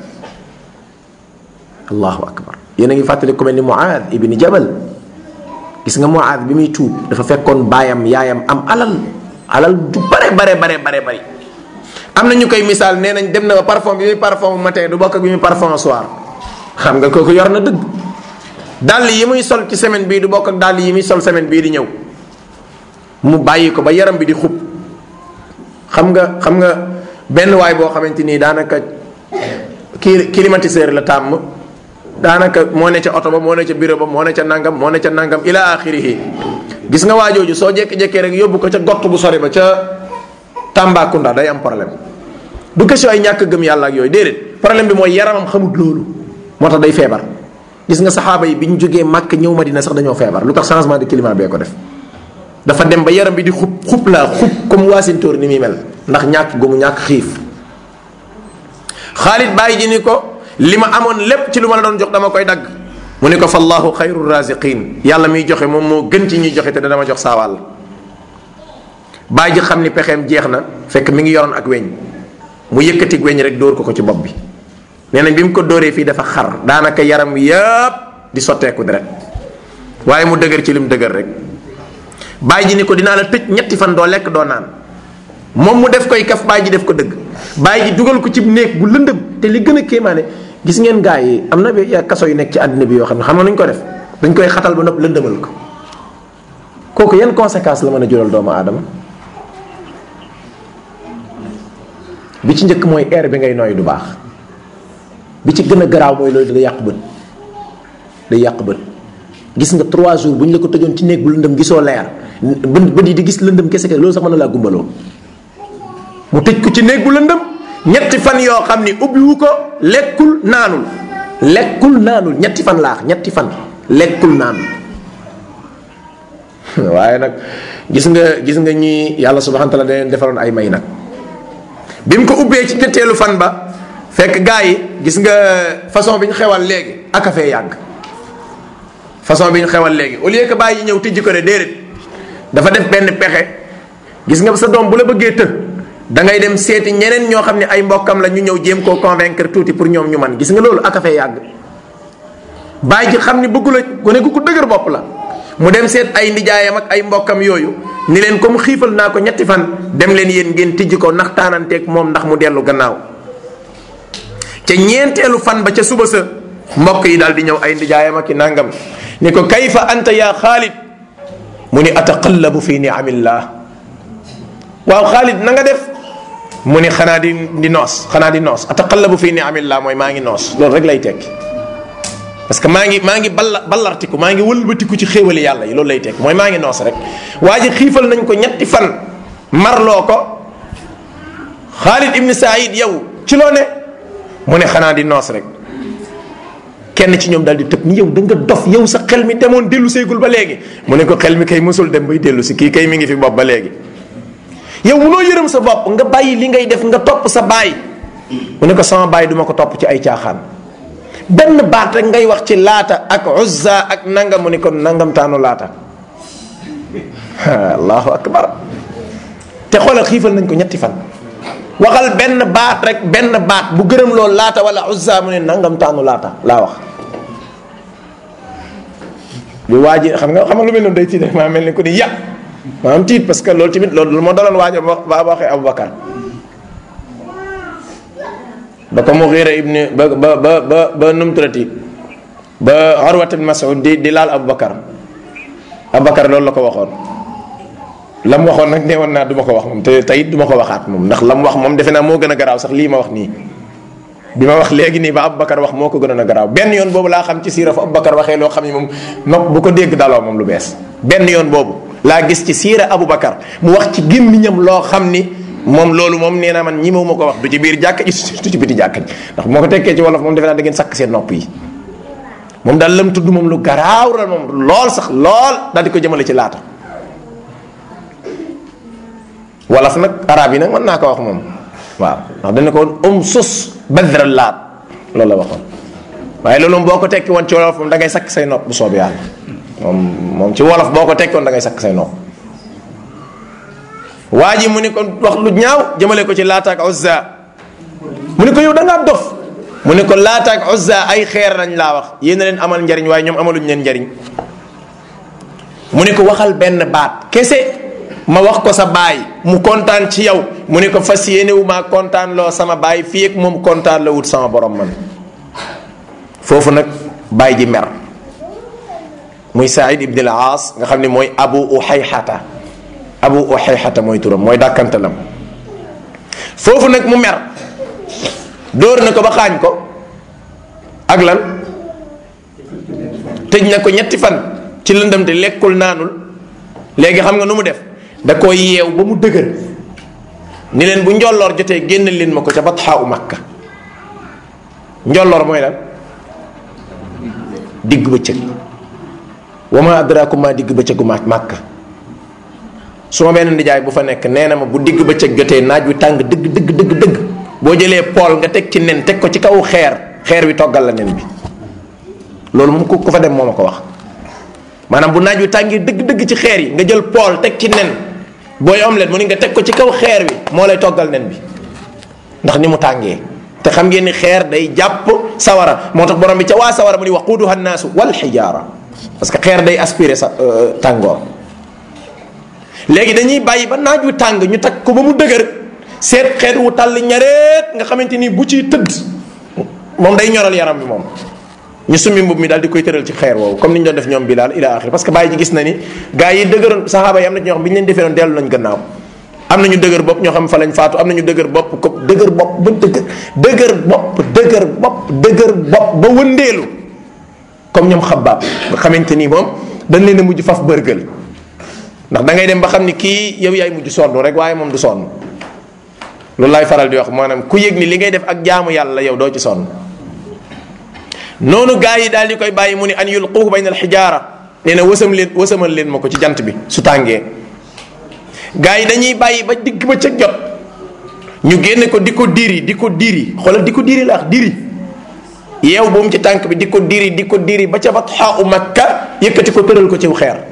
[SPEAKER 1] allahu akbar yéen a ngi fàttali ku mel ni Muaad ibni Jabal gis nga Muaad bi muy tuub dafa fekkoon baayam yaayam am alal alal ju bare bare bare bare bari am na ñu koy misaal nee nañ dem na ba parfum bi muy parfum matin du bokk ak bi muy parfum soir xam nga kooku yor na dëgg dàll yi muy sol ci semaine bii du bokk ak dàll yi muy sol semaine bii di ñëw mu bàyyi ko ba yaram bi di xub xam nga xam nga benn waay boo xamante nii daanaka kii climatiseur la tàmm daanaka moo ne ca oto ba moo ne ca bureau ba moo ne ca nangam moo ne ca nangam ila axirihi gis nga waajooju soo jékki-jékkee rek yóbbu ko ca gott bu sori ba ca Tambacounda day am problème du question ay ñàkk gëm yàlla ak yooyu déedéet problème bi mooy yaramam xamut loolu moo tax day feebar gis nga saxaaba yi bi ñu jógee màkk ñëw Madina sax dañoo feebar lu tax changement de climat bee ko def dafa dem ba yaram bi di xub xub laa xub comme waasintóor ni muy mel ndax ñàkk gu mu ñàkk xiif Xaalid bàyyi ji ni ko li ma amoon lépp ci lu ma la doon jox dama koy dagg mu ni ko fa allahu xayru raziqin yàlla miy joxe moom moo gën ci ñuy joxe te dama jox saa wàll bàyyi ji xam ni pexeem jeex na fekk mi ngi yoroon ak weñ mu yëkkati weñ rek dóor ko ko ci bopp bi nee nañ bi mu ko dóoree fii dafa xar daanaka yaram yépp di sotteeku deret waaye mu dëgër ci lim dëgër rek bàyyi ji ni ko dinaa la tëj ñetti fan doo lekk doo naan moom mu def koy kaf bàyyi ji def ko dëgg bàyyi ji dugal ko ci néeg bu lëndëm te li gën a kéemaane gis ngeen gaa yi am na bi kaso yu nekk ci àddina bi yoo xam ne xam nga nuñ ko def dañ koy xatal ba nopp lëndëmal ko kooku yan conséquence la mën a jural doomu aadama bi ci njëkk mooy air bi ngay nooy du baax bi ci gën a garaaw mooy loolu day yàq bët day yàq bët gis nga trois jours bu ñu la ko tëjoon ci néeg bu lëndëm gisoo leer bët bët yi di gis lëndëm kese kese loolu sax mën na laa gumbaloo mu tëj ko ci néeg bu lëndëm ñetti fan yoo xam ni ubbiwu ko lekkul naanul lekkul naanul ñetti fan laax ñetti fan lekkul naanul waaye nag gis nga gis nga ñi yàlla subhanahu wa taala da leen defaroon ay may nag bi mu ko ubbee ci ñetteelu fan ba fekk gaa yi gis nga façon bi ñu xewal léegi ak a fee yàgg façon bi ñu xewal léegi au lieu que bàyyi ñëw tijji ko ne déedéet dafa def benn pexe gis nga sa doom bu la bëggee të da ngay dem seeti ñeneen ñoo xam ne ay mbokkam la ñu ñëw jéem koo convaincre tuuti pour ñoom ñu man gis nga loolu ak a fee yàgg bàyyi ji xam ni bëggu la gone gu ko dëgër bopp la mu dem seet ay ndijaayam ak ay mbokkam yooyu ni leen comme xiifal naa ko ñetti fan dem leen yéen ngeen tijji ko ndax taananteeg moom ndax mu dellu gannaaw ca ñeenteelu fan ba ca suba sa mbokk yi daal di ñëw ay ndijaayam ak i nangam ni ko kayfa anta yaa xaalid mu ni ataqallabu fi niamillah waaw xaalid na nga def mu ni xanaa di di noos xanaa di noos ataqallabu fi niamillah mooy maa ngi noos loolu rek lay tekki parce que maa ngi maa ngi balla ballartiku maa ngi wëlbatiku ci xéewali yàlla yi loolu lay tekki mooy maa ngi noos rek waa ji xiifal nañ ko ñetti fan marloo ko xaalid ibni saïd yow ci loo ne mu ne xanaa di noos rek kenn ci ñoom daal di tëb ni yow da nga dof yow sa xel mi demoon dellu seegul ba léegi mu ne ko xel mi kay musul dem bay dellu si kii kay mi ngi fi bopp ba léegi yow munoo yërëm sa bopp nga bàyyi li ngay def nga topp sa baay mu ne ko sama baay duma ko topp ci ay caaxaan benn baat rek ngay wax ci laata ak uzza ak nangam mu ne ko nangam taanu laata allahu akbar te xoolal xiifal nañ ko ñetti fan waxal benn baat rek benn baat bu gërëm loolu laata wala uzza mu ne nangam taanu laata laa wax lu waa ji xam nga xam nga lu mel noonu day tiit rek maa mel ni ko ni ya maa am tiit parce que loolu tamit loolu moo daloon waajo ba waxee Aboubacar ba ko Mughira ibni ba ba ba ba ba numturati ba Urwat ibn Mas'ud di di laal Aboubacar Aboubacar loolu la ko waxoon la mu waxoon nag nee woon naa du ma ko wax moom te tey du ma ko waxaat moom ndax la mu wax moom defe naa moo gën a garaaw sax lii ma wax nii bi ma wax léegi nii ba Aboubacar wax moo ko gënoon a garaaw benn yoon boobu laa xam ci siira fa Aboubacar waxee loo xam ne moom nopp bu ko dégg daloo moom lu bees benn yoon boobu laa gis ci siira Aboubacar mu wax ci gémmiñam loo xam ni moom loolu moom nee naa man ñi ma ko wax du ci biir jàkk ji du ci biti jàkk ji ndax moo ko tekkee ci wolof moom defe naa da ngeen sakk seen nopp yi moom daal lam tudd moom lu garaaw la moom lool sax lool daal di ko jëmale ci laata wolof nag arab yi nag mën naa ko wax moom waaw ndax dana ko woon um sus badra laat loolu la waxoon waaye loolu moom boo ko tekki woon ci wolof moom da ngay sakk say nopp bu soob yàlla moom moom ci wolof boo ko tekki woon da ngay sakk say nopp waa ji mu ni ko wax lu ñaaw jëmale ko ci laata ak uzza mu ni ko yow da ngaa dof mu ni ko laata ak uzza ay xeer lañ laa wax yéen a leen amal njariñ waaye ñoom amaluñ leen njariñ mu ni ko waxal benn baat kese ma wax ko sa baay mu kontaan ci yow mu ni ko fas yéene wu maa kontaan loo sama baay fii ak moom kontaan la wut sama borom man foofu nag baay ji mer muy Saïd ibn al-Aas nga xam ne mooy abu uxayxata abu uxayxata mooy turam mooy dàkkantalam foofu nag mu mer dóor na ko ba xaañ ko ak lan tëj na ko ñetti fan ci lëndam te lekkul naanul léegi xam nga nu mu def da ko yeew ba mu dëgër ni leen bu njolloor jotee génn leen ma ko ca batxaa u makka njolloor mooy lan digg bëccëg wa ma adraakum ma digg bëccëgu ma makka su ma benn nijaay bu fa nekk nee na ma bu digg bëccëg jotee naaj wi tàng dëgg dëgg dëgg dëgg boo jëlee pool nga teg ci nen teg ko ci kaw xeer xeer wi toggal la nen bi loolu moom ku ku fa dem moo ma ko wax maanaam bu naaj wi tàngee dëgg-dëgg ci xeer yi nga jël pool teg ci nen booy omelette mu ni nga teg ko ci kaw xeer wi moo lay toggal nen bi ndax ni mu tàngee te xam ngeen ni xeer day jàpp sawara moo tax borom bi ca waa sawara mu ni waquuduha nnaasu wal xijaara parce que xeer day aspirer sa tàngoor léegi dañuy bàyyi ba naaj wi tàng ñu teg ko ba mu dëgër seet xeet wu tàll ñareet nga xamante ni bu ciy tëdd moom day ñoral yaram bi moom ñu summi mbub mi daal di koy tëral ci xeer woowu comme ni ñu doon def ñoom Bilaal ila axiri parce que bàyyi ji gis na ni gars yi dëgëroon saxaaba yi am na ñoo xam bi ñu leen defee noonu dellu nañ gannaaw am na ñu dëgër bopp ñoo xam fa lañ faatu am na ñu dëgër bopp ko dëgër bopp ba dëgër dëgër bopp dëgër bopp dëgër bopp ba wëndeelu comme ñoom xabaab nga xamante ni moom dañ leen a mujj faf bërgël ndax da ngay dem ba xam ni kii yow yaay mujj sonn rek waaye moom du sonn loolu laay faral di wax maanaam ku yëg ni li ngay def ak jaamu yàlla yow doo ci sonn noonu gaa yi daal di koy bàyyi mu ni an yulquhu bayna alxijaara nee na wësam leen wësamal leen ma ko ci jant bi su tàngee gaa yi dañuy bàyyi ba digg ba ca jot ñu génne ko di ko diri di ko diri xoolal di ko diri la wax diri yeew bu mu ci tànk bi di ko diri di ko diri ba ca batxaa u makka yëkkati ko tëral ko ciw xeer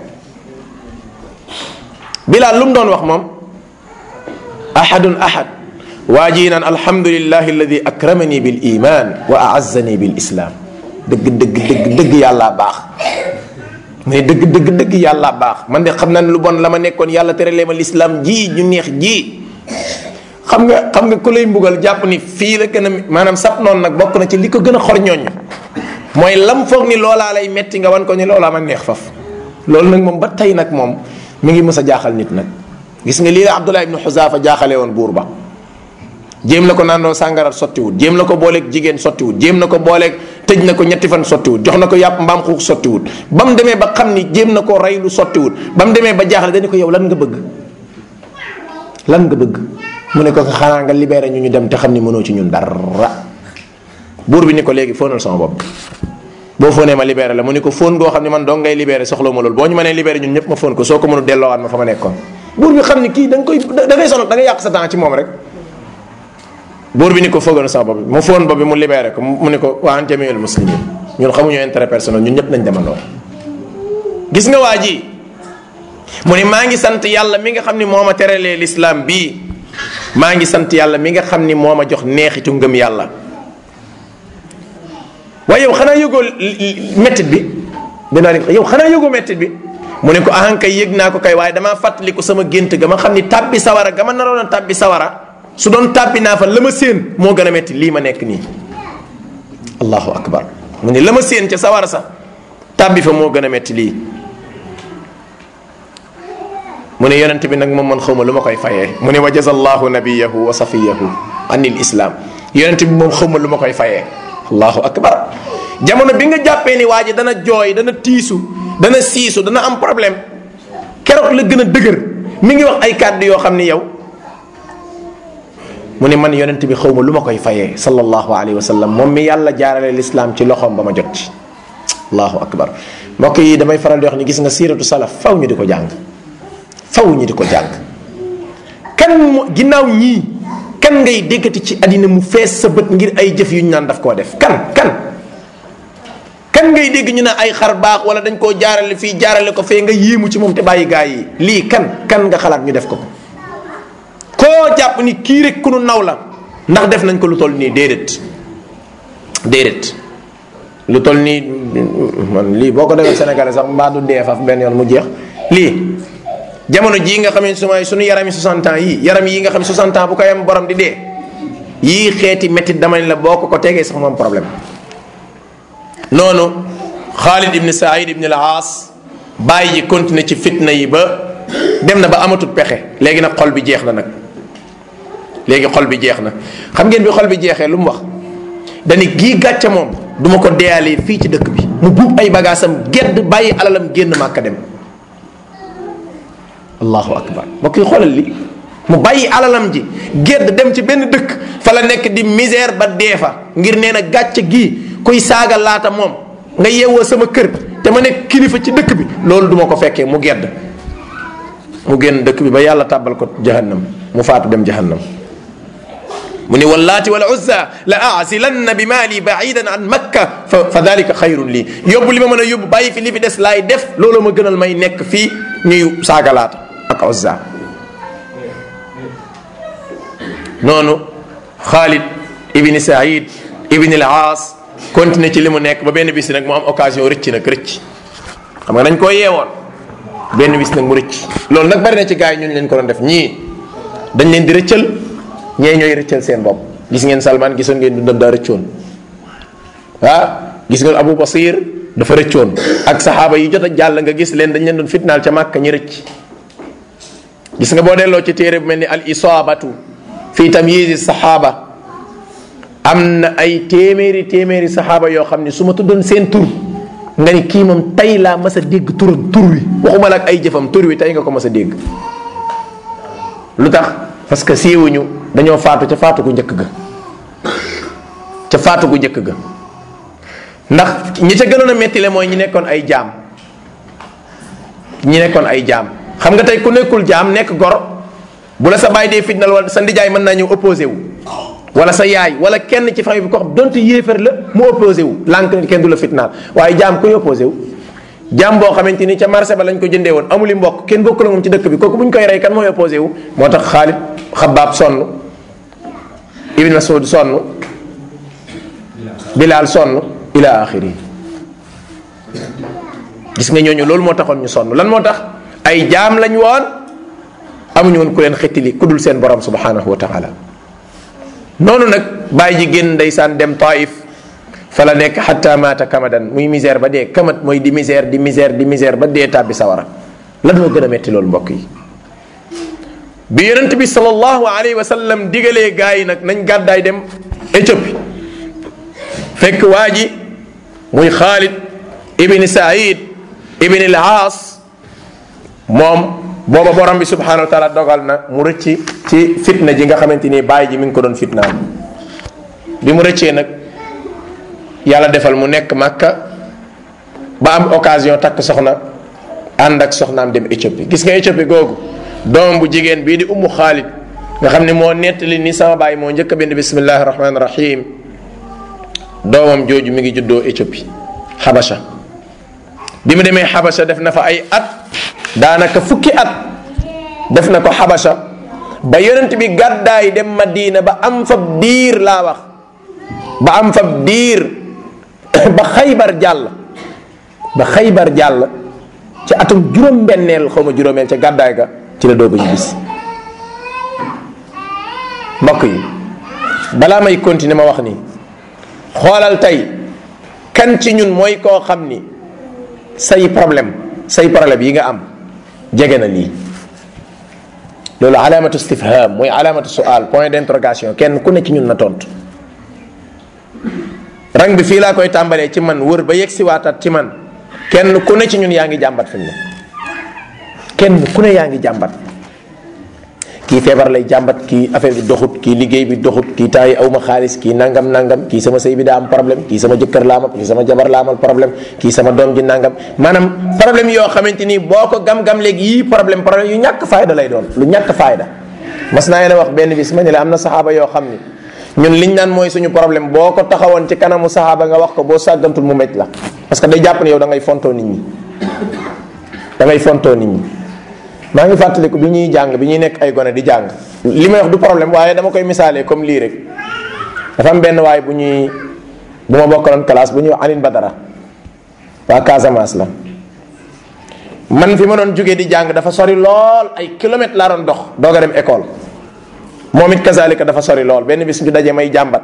[SPEAKER 1] bilaal lu mu doon wax moom ahadun ahad waa ji naan alhamdulillahi alladi akramani bil iman wa aazzani bil islam dëgg dëgg dëgg dëgg yàllaa baax mais dëgg dëgg dëgg yàllaa baax man de xam naa ne lu bon la ma nekkoon yàlla teralee ma lislaam ji ñu neex ji xam nga xam nga ku lay mbugal jàpp ni fii la gën a maanaam sab noonu nag bokk na ci li ko gën a xor ñooñ mooy lam foog ni loolaa lay metti nga wan ko ni loolaa ma neex faf loolu nag moom ba tey nag moom mi ngi mës a jaaxal nit nag gis nga lii la Abdullah ibnu Xuzaafa jaaxale woon buur ba jéem la ko naandoo sàngarat sottiwut jéem la ko booleeg jigéen sottiwut jéem na ko booleeg tëj na ko ñetti fan sottiwut jox na ko yàpp mbaam xuux sottiwut ba mu demee ba xam ni jéem na koo rey lu sottiwut ba mu demee ba jaaxle dañu ko yow lan nga bëgg lan nga bëgg mu ne ko xanaa nga libéré ñu ñu dem te xam ni mënoo ci ñun dara buur bi ni ko léegi fóonal sama bopp boo fóonee ma libéré la mu ni ko fóon goo xam ne man dong ngay libéré soxla ma loolu boo ñu mënee libéré ñun ñëpp ma fóon ko soo ko mënu delloowaat ma fa ma nekkoon buur bi xam ni kii da nga koy da ngay sonal da ngay yàq sa temps ci moom rek buur bi ni ko fóogal sama bopp bi mu fóon bopp bi mu libéré ko mu ni ko waa an jamiul muslimin ñun xamuñu intérêt personnel ñun ñëpp nañ demandoo gis nga waa ji mu ni maa ngi sant yàlla mi nga xam ni moo ma teralee l'islam bii maa ngi sant yàlla mi nga xam ni moo ma jox neexitu ngëm yàlla waaye yow xanaa yëgoo mettit bi dinaa ni yow xanaa yëgoo mettit bi mu ne ko ahan kay yëg naa ko kay waaye damaa fàttaliku sama gént ga ma xam ni tàbbi sawara ga ma naroon a tàbbi sawara su doon tàbbi naa fa la ma séen moo gën a metti lii ma nekk nii allahu akbar mu ne la ma séen ca sawara sax tàbbi fa moo gën a metti lii mu ne yonent bi nag moom man xawma lu ma koy fayee mu ne wa jazallahu nabiyahu wa safiyahu anil islam yonent bi moom xawma lu ma koy fayee allahu akbar jamono bi nga jàppee ni waa ji dana jooy dana tiisu dana siisu dana am problème keroog la gën a dëgër mi ngi wax ay kàddu yoo xam ni yow mu ne man yonent bi xawma lu ma koy fayee sallallahu alayhi wa sallam moom mi yàlla jaarale lislaam ci loxoom ba ma jot ci allahu akbar mbokk yi damay faral di wax ni gis nga siiratu salaf faw ñu di ko jàng faw ñu di ko jàng kan mo ginnaaw ñii kan ngay déggati ci àddina mu fees sa bët ngir ay jëf yu ñu naan daf koo def kan kan kan ngay dégg ñu ne ay xar baax wala dañ koo jaarale fii jaarale ko fee nga yéemu ci moom te bàyyi gaa yi lii kan kan nga xalaat ñu def ko ko koo jàpp ni kii rek ku nu naw la ndax def nañ ko lu toll nii déedéet déedéet lu toll nii man lii boo ko defee Sénégalais sax mbaa du dee faf benn yoon mu jeex lii jamono jii nga xam ne su may suñu yaram yi 60 ans yii yaram yi nga xam ne 60 ans bu ko yem borom di dee yii xeeti métti dama ne la boo ko ko tegee sax moom problème noonu Khalid ibn Saïd ibn al-Aas bàyyi ji continuer ci fitna yi ba dem na ba amatut pexe léegi nag xol bi jeex na nag léegi xol bi jeex na xam ngeen bi xol bi jeexee lu mu wax dani gii gàcce moom duma ko deyalee fii ci dëkk bi mu buub ay bagaasam gedd bàyyi alalam génn màkka dem allahu akbar mbokk yi xoolal li mu bàyyi alalam ji gedd dem ci benn dëkk fa la nekk di misère ba dee fa ngir nee na gàcce gii kuy saaga laata moom nga yeewoo sama kër te ma nekk kilifa ci dëkk bi loolu duma ko fekkee mu gedd mu génn dëkk bi ba yàlla tàbbal ko jahannam mu faatu dem jahannam mu ni wallaati wal uzza la aasilanna bi maali baidan an makka fa fa dalika xayrun lii yóbbu li ma mën a yóbbu bàyyi fi li fi des laay def loolu ma gënal may nekk fii ñuy saagalaata ak uzza noonu xaalid ibni saïd ibni al aas continué ci li mu nekk ba benn bis nag mu am occasion rëcc nag rëcc xam nga dañ koo yeewoon benn bis nag mu rëcc loolu nag bari na ci gars yi ñun leen ko doon def ñii dañ leen di rëccal ñee ñooy rëccal seen bopp gis ngeen Salman gisoon ngeen dundam daa rëccoon ah gis ngeen Abu Basir dafa rëccoon ak saxaaba yi jot a jàll nga gis leen dañ leen doon fitnaal ca Màkka ñi rëcc gis nga boo delloo ci téere bu mel ni al isaabatu fi tamyizi saxaaba am na ay téeméeri téeméeri saxaaba yoo xam ne su ma tuddoon seen tur nga ni kii moom tey laa mas a dégg turam tur wi waxuma la ak ay jëfam tur wi tey nga ko mas a dégg lu tax parce que siiwuñu dañoo faatu ca faatu gu njëkk ga ca faatu gu njëkk ga ndax ñi ca gënoon a metti le mooy ñi nekkoon ay jaam ñi nekkoon ay jaam xam nga tey ku nekkul jaam nekk gor bu la sa baay dee fitnal wala sa ndijaay mën naa ñëw opposé wu wala sa yaay wala kenn ci famille bi ko xam donte yéefar la mu opposé wu lànk ni kenn du la fitnaal waaye jaam kuy opposé wu jaam boo xamante ni ca marché ba lañ ko jëndee woon amuli mbokk kenn bokk la moom ci dëkk bi kooku bu ñu koy rey kan mooy opposé wu moo tax Xaalid Xabaab sonn Ibn Mas'ud sonn Bilaal sonn ila axiri gis nga ñooñu loolu moo taxoon ñu sonn lan moo tax ay jaam lañ woon amuñu woon ku leen xettili ku dul seen borom subhanahu wa taala noonu nag bàyyi ji génn ndeysaan dem taif fa la nekk xatta maata kamadan muy misère ba dee kamat mooy di misère di misère di misère ba dee tàbbi sawara lan moo gën a metti loolu mbokk yi bi yonent bi sallallahu alayhi wa sallam digalee gaa yi nag nañ gàddaay dem Éthiopie fekk waa ji muy Xaalid ibni Saïd ibni al-Aas moom booba borom bi subhanahu wa taala dogal na mu rëcc ci fitna ji nga xamante ni bàyyi ji mi ngi ko doon fitnaan bi mu rëccee nag yàlla defal mu nekk Makka ba am occasion takk soxna ànd ak soxnaam dem Éthiopie gis nga Éthiopie googu doomam bu jigéen bii di ummu Xaalid nga xam ne moo nettali ni sama baay moo njëkk a bind bismillahi rahmaani rahim doomam jooju mi ngi juddoo Éthiopie Habasha bi mu demee Habasha def na fa ay at daanaka fukki at def na ko Habasha ba yonent bi gàddaay dem Madina ba am fab diir laa wax ba am fab diir ba xaybar jàll ba xaybar jàll ci atum juróom-benneel xaw ma juróomeel ca gàddaay ga ci la doog a ñibbisi mbokk yi balaa may continuer ma wax nii xoolal tey kan ci ñun mooy koo xam ni say problème say problème yi nga am jege na lii loolu alaamatu istifham mooy alaamatu sual point d'interrogation kenn ku ne ci ñun na tontu rang bi fii laa koy tàmbalee ci man wër ba yegg si waataat ci man kenn ku ne ci ñun yaa ngi jàmbat fi mu ne kenn ku ne yaa ngi jàmbat kii feebar lay jàmbat kii affaire bi doxut kii liggéey bi doxut kii taay aw ma xaalis kii nangam nangam kii sama sëy bi daa am problème kii sama jëkkër laa amal kii sama jabar laa amal problème kii sama doom ji nangam maanaam problème yoo xamante ni boo ko gam-gam léegi yii problème problème yu ñàkk fayda lay doon lu ñàkk fayda mas naa leen wax benn bis ma ne la am na saxaaba yoo xam ni ñun liñ naan mooy suñu problème boo ko taxawoon ci kanamu saxaaba nga wax ko boo sàggantul mu mecc la parce que day jàpp ne yow da ngay fontoo nit ñi da ngay fontoo nit ñi maa ngi fàttaliku bi ñuy jàng bi ñuy nekk ay gone di jàng li may wax du problème waaye dama koy misaalee comme lii rek dafa am benn waay bu ñuy bu ma bokkaloon classe bu ñuy wax Aline Badara waa Casamance la man fi ma doon jógee di jàng dafa sori lool ay kilomètres laa doon dox doog a dem école moom it kazalika dafa sori lool benn bis ñu daje may jàmbat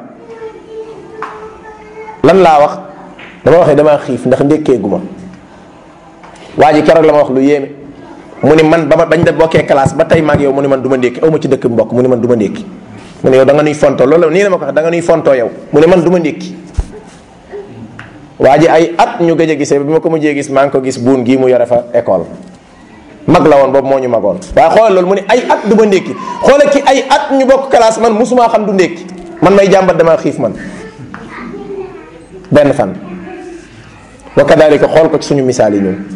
[SPEAKER 1] lan laa wax dama waxee damaa xiif ndax ndékkeegu ma waa ji keroog la ma wax lu yéeme mu ni man ba ma bañ da bokkee classe ba tey maag yow mu ni man du ma ndékki aw ma ci dëkk mbokk mu ni man du ma ndékki mu ne yow da nga nuy fontoo loolu nii la ma ko wax da nga nuy fontoo yow mu ne man du ma ndékki waa ji ay at ñu gëj a gisee bi ma ko mujjee gis maa ngi ko gis buun gii mu yore fa école mag la woon boobu moo ñu magoon waaye xoolal loolu mu ne ay at du ma ndékki xoolal ki ay at ñu bokk classe man musumaa xam du ndékki man may jàmbat damaa xiif man benn fan wa kadalika xool ko ci suñu misaal yi ñun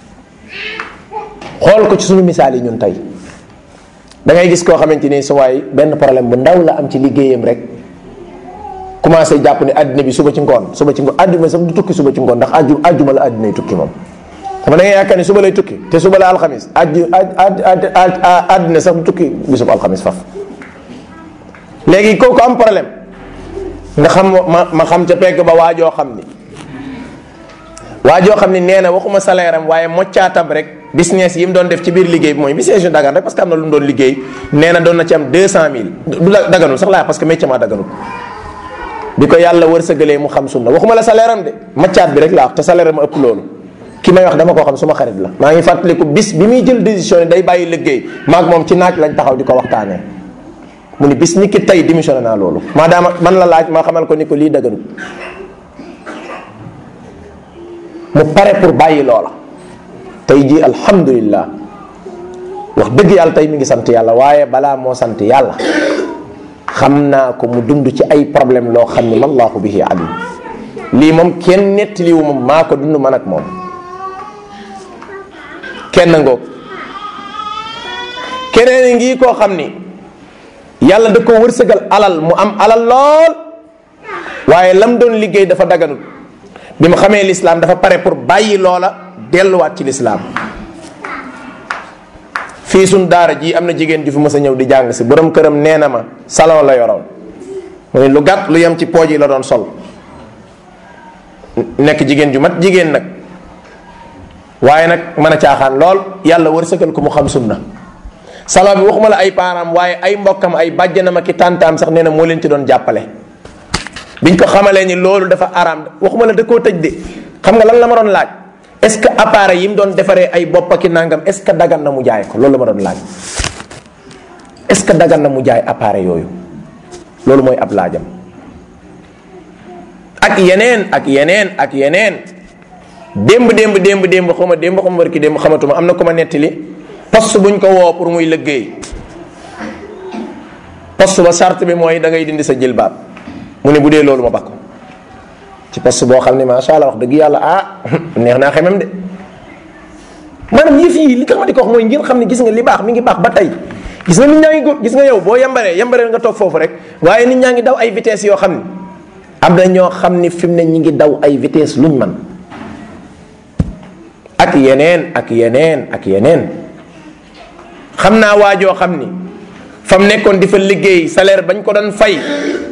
[SPEAKER 1] xool ko ci suñu misaal yi ñun tey da ngay gis koo xamante ni su waay benn problème bu ndaw la am ci liggéeyam rek commencé jàpp ne àddina bi suba ci ngoon suba ci ngoon àdduna sax du tukki suba ci ngoon ndax àjju àjjuma la àddinay tukki moom xam da ngay yaakaar ni suba lay tukki te suba la alxamis àjju àddina sax du tukki bisub alxamis faf léegi kooku am problème nga xam ma ma xam ca pegg ba waajoo xam ni waajoo xam ni nee na waxuma salaire am waaye moccaatam rek business yi mu doon def ci biir liggéey bi mooy business yu dagan rek parce que am na lu mu doon liggéey nee na doon na ci am 200000 du daganul sax laa parce que métier ma daganul bi ko yàlla wërsëgalee mu xam sunna waxuma la salaire am de maccaat bi rek laa wax te salaire ma ëpp loolu ki may wax dama koo xam suma xarit la maa ngi fàttaliku bis bi muy jël décision yi day bàyyi liggéey maag moom ci naaj lañ taxaw di ko waxtaanee mu ni bis ni ki tey démissionné naa loolu maadaama man la laaj ma xamal ko ni ko lii daganul mu pare pour bàyyi loola tey jii alhamdulillah wax dëgg yàlla tey mi ngi sant yàlla waaye balaa moo sant yàlla xam naa ko mu dund ci ay problème loo xam ne wallahu bihi alim lii moom kenn nettaliwu moom maa ko dund man ak moom kenn ngoog keneen ngi koo xam ni yàlla da ko wërsëgal alal mu am alal lool waaye lam doon liggéey dafa daganut bi mu xamee lislaam dafa pare pour bàyyi loola delluwaat ci lislaam fii suñ daara ji am na jigéen ju fi mës a ñëw di jàng si borom këram nee na ma salon la yoroon mu ne lu gàtt lu yem ci pooj yi la doon sol nekk jigéen ju mat jigéen nag waaye nag mën a caaxaan lool yàlla wërsëgal ko mu xam sunna salon bi waxuma la ay paaraam waaye ay mbokkam ay bàjjanam ak i tàntaam sax nee na moo leen ci doon jàppale biñ ko xamalee ni loolu dafa araam waxuma la da koo tëj de xam nga lan la ma doon laaj est-ce que appareil yi mu doon defaree ay bopp ak i nangam est-ce que dagan na mu jaay ko loolu la ma doon laaj est-ce que dagan na mu jaay appareil yooyu loolu mooy ab laajam ak yeneen ak yeneen ak yeneen démb démb démb démb xuma démb xuma barki démb xamatuma am na ku ma nettali poste buñ ko woo pour muy liggéey poste ba charte bi mooy da ngay dindi sa jilbaab mu ne bu dee loolu ma bakko ci poste boo xam ne macha allah wax dëgg yàlla ah neex naa xemem de maanaam yëf yi li tax ma di ko wax mooy ngeen xam ne gis nga li baax mi ngi baax ba tey gis nga nit ñaa ngi góor gis nga yow boo yambaree yambaree nga toog foofu rek waaye nit ñaa ngi daw ay vitesse yoo xam ne am na ñoo xam ni fi mu ne ñi ngi daw ay vitesse luñ man ak yeneen ak yeneen ak yeneen xam naa waajoo xam ni fa mu nekkoon di fa liggéey salaire bañ ko doon fay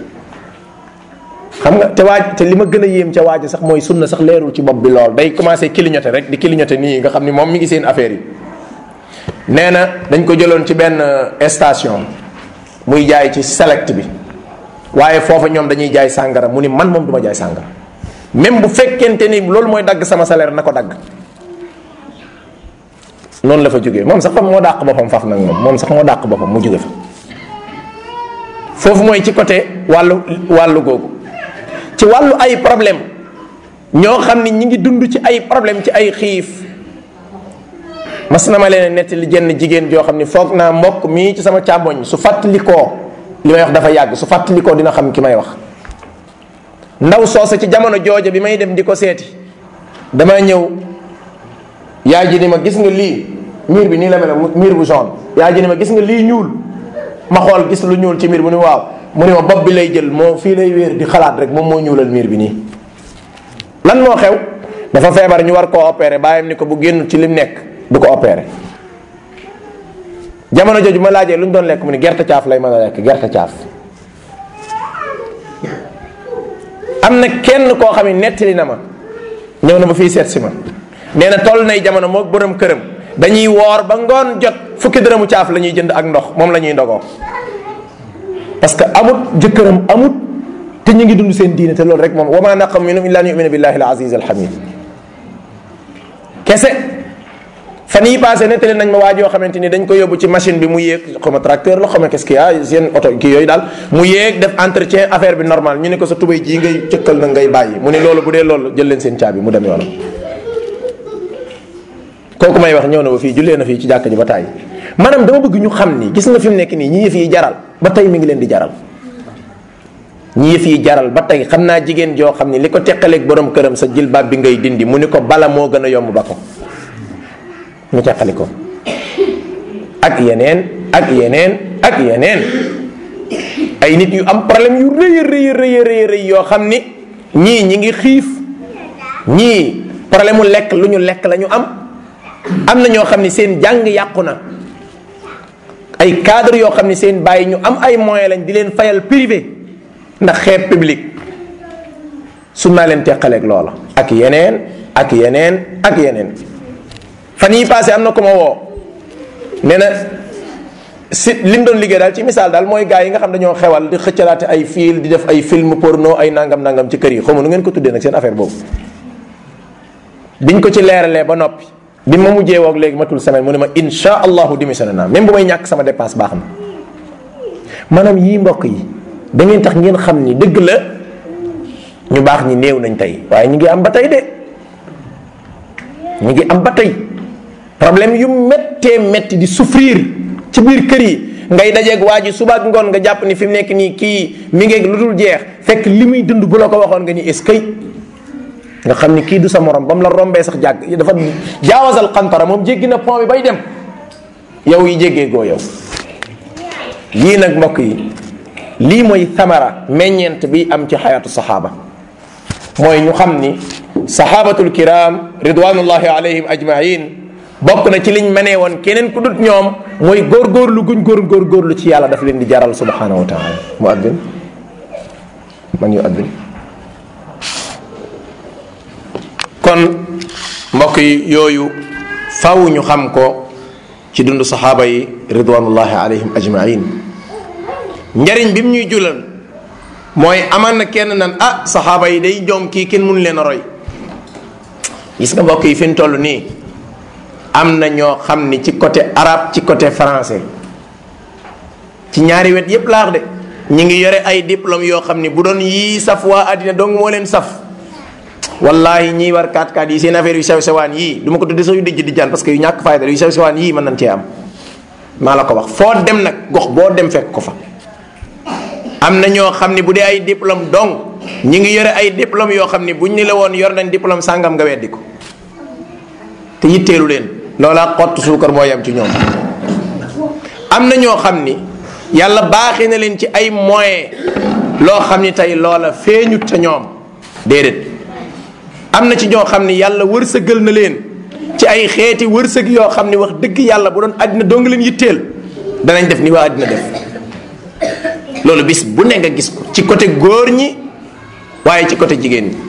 [SPEAKER 1] xam nga te waaj te li ma gën a yéem ca waaj sax mooy sunna sax leerul ci bopp bi lool day commencé clignoter rek di clignoter nii nga xam ni moom mi ngi seen affaire yi nee na dañ ko jëloon ci benn station muy jaay ci select bi waaye foofa ñoom dañuy jaay sàngara mu ni man moom du ma jaay sàngara même bu fekkente ni loolu mooy dagg sama salaire na ko dagg noonu la fa jógee moom sax fa moo dàq boppam faf nag moom moom sax moo dàq boppam mu jóge fa foofu mooy ci côté wàllu wàllu googu ci wàllu ay problème ñoo xam ni ñi ngi dund ci ay problème ci ay xiif mas na ma leen nettali jenn jigéen joo xam ni foog naa mbokk mii ci sama càmmoñ su fàttalikoo li may wax dafa yàgg su fàttalikoo dina xam ki may wax ndaw soose ci jamono jooja bi may dem di ko seeti dama ñëw yaay ji ni ma gis nga lii miir bi nii la mel miir bu jaune yaay ji ni ma gis nga lii ñuul ma xool gis lu ñuul ci miir mu ni waaw mu ni ma bopp bi lay jël moo fii lay wéer di xalaat rek moom moo ñuulal miir bi nii lan moo xew dafa feebar ñu war koo opéré bàyyam ni ko bu génn ci lim nekk du ko opéré jamono jooju ma laajee lu ñu doon lekk mu ni gerte caaf lay mën a lekk gerte caaf am na kenn koo xam ne nettali na ma ñëw na ba fii seet si ma nee na toll nay jamono moo borom këram dañuy woor ba ngoon jot fukki dërëmu caaf la ñuy jënd ak ndox moom la ñuy ndogoo parce que amut jëkkëram amut te ñu ngi dund seen diine te loolu rek moom wa ma naqam minhum illa an yumina billahi al aziz al hamid kese fan yii passé nettali nañ ma waa joo xamante ni dañ ko yóbbu ci machine bi mu yéeg xaw ma tracteur la xaw ma qu'est-ce qu'il y a seen oto kii yooyu daal mu yéeg def entretien affaire bi normal ñu ne ko sa tubay jii ngay cëkkal na ngay bàyyi mu ne loolu bu dee loolu jël leen seen caabi mu dem yoonam kooku may wax ñëw na ba fii jullee na fii ci jàkka ji ba tàyyi maanaam dama bëgg ñu xam ni gis nga fi mu nekk nii ñi yëf yi jaral ba tey mi ngi leen di jaral ñi yëf yi jaral ba tey xam naa jigéen joo xam ni li ko teqaleeg borom këram sa jilbaab bi ngay dindi mu ni ko bala moo gën a yomb ba ko ñu teqali ko ak yeneen ak yeneen ak yeneen ay nit yu am problème yu rëy rëy rëy rëy rëy yoo xam ni ñii ñi ngi xiif ñii problème mu lekk lu ñu lekk la ñu am am na ñoo xam ni seen jàng yàqu na ay cadre yoo xam ni seen bàyyi ñu am ay moyens lañ di leen fayal privé ndax xeeb public su naa leen teqaleeg loola ak yeneen ak yeneen ak yeneen fan yii passé am na ko ma woo nee na si li mu doon liggéey daal ci misaal daal mooy gars yi nga xam dañoo xewal di xëccalaate ay fil di def ay film porno ay nangam nangam ci kër yi xaw ma nu ngeen ko tuddee nag seen affaire boobu biñ ko ci leeralee ba noppi bi ma mujjee woog léegi matul semaine mu ne ma insha allahu démissionné naa même bu may ñàkk sama dépense baax na maanaam yii mbokk yi da ngeen tax ngeen xam ni dëgg la ñu baax ñi néew nañ tey waaye ñu ngi am ba tey de ñu ngi am ba tey problème yu méttee métti di souffrir ci biir kër yi ngay dajeeg waa ji suba ak ngoon nga jàpp ni fi mu nekk nii kii mi ngeeg lu dul jeex fekk li muy dund bu la ko waxoon nga ni est-ce que nga xam ni kii du sa morom ba mu la rombee sax jàgg dafa jaawasal xantara moom jéggi na pont bi bay dem yow yi jéggee goo yow lii nag mbokk yi lii mooy thamara meññeent bi am ci xayaatu saxaaba mooy ñu xam ni saxaabatul kiram ridwanullahi alayhim ajmain bokk na ci liñ mënee woon keneen ku dut ñoom mooy góorgóorlu guñ góor góorgóorlu ci yàlla daf leen di jaral subhanahu wa taala mu addin man yu addin kon mbokk yi yooyu faw ñu xam ko ci dund saxaaba yi ridwanullahi alayhim ajmain njariñ bi mu ñuy julal mooy aman na kenn nan ah saxaaba yi day joom kii kenn mënu leen a roy gis nga mbokk yi fi ñu toll nii am na ñoo xam ni ci côté arabe ci côté français ci ñaari wet yépp laax de ñi ngi yore ay diplôme yoo xam ni bu doon yii saf waa àddina dong moo leen saf wallahi ñii war 4-4 yi seen affaire yu sew sewaan yii du ma ko tudde sax yu dijj di jaan parce que yu ñàkk fayda yu sew sewaan yii mën nañ cee am maa la ko wax foo dem nag gox boo dem fekk ko fa am na ñoo xam ni bu dee ay diplôme dong ñi ngi yore ay diplôme yoo xam ni buñ ni la woon yor nañ diplôme sàngam nga weddi ko te yitteelu leen loola xott suukar moo yem ci ñoom am na ñoo xam ni yàlla baaxee na leen ci ay moyen loo xam ni tey loola feeñut ca ñoom déedéet am na ci ñoo xam ni yàlla wërsëgal na leen ci ay xeeti wërsëg yoo xam ni wax dëgg yàlla bu doon àddina doo nga leen yitteel danañ def ni waa àddina def loolu bis bu ne nga gis ko ci côté góor ñi waaye ci côté jigéen ñi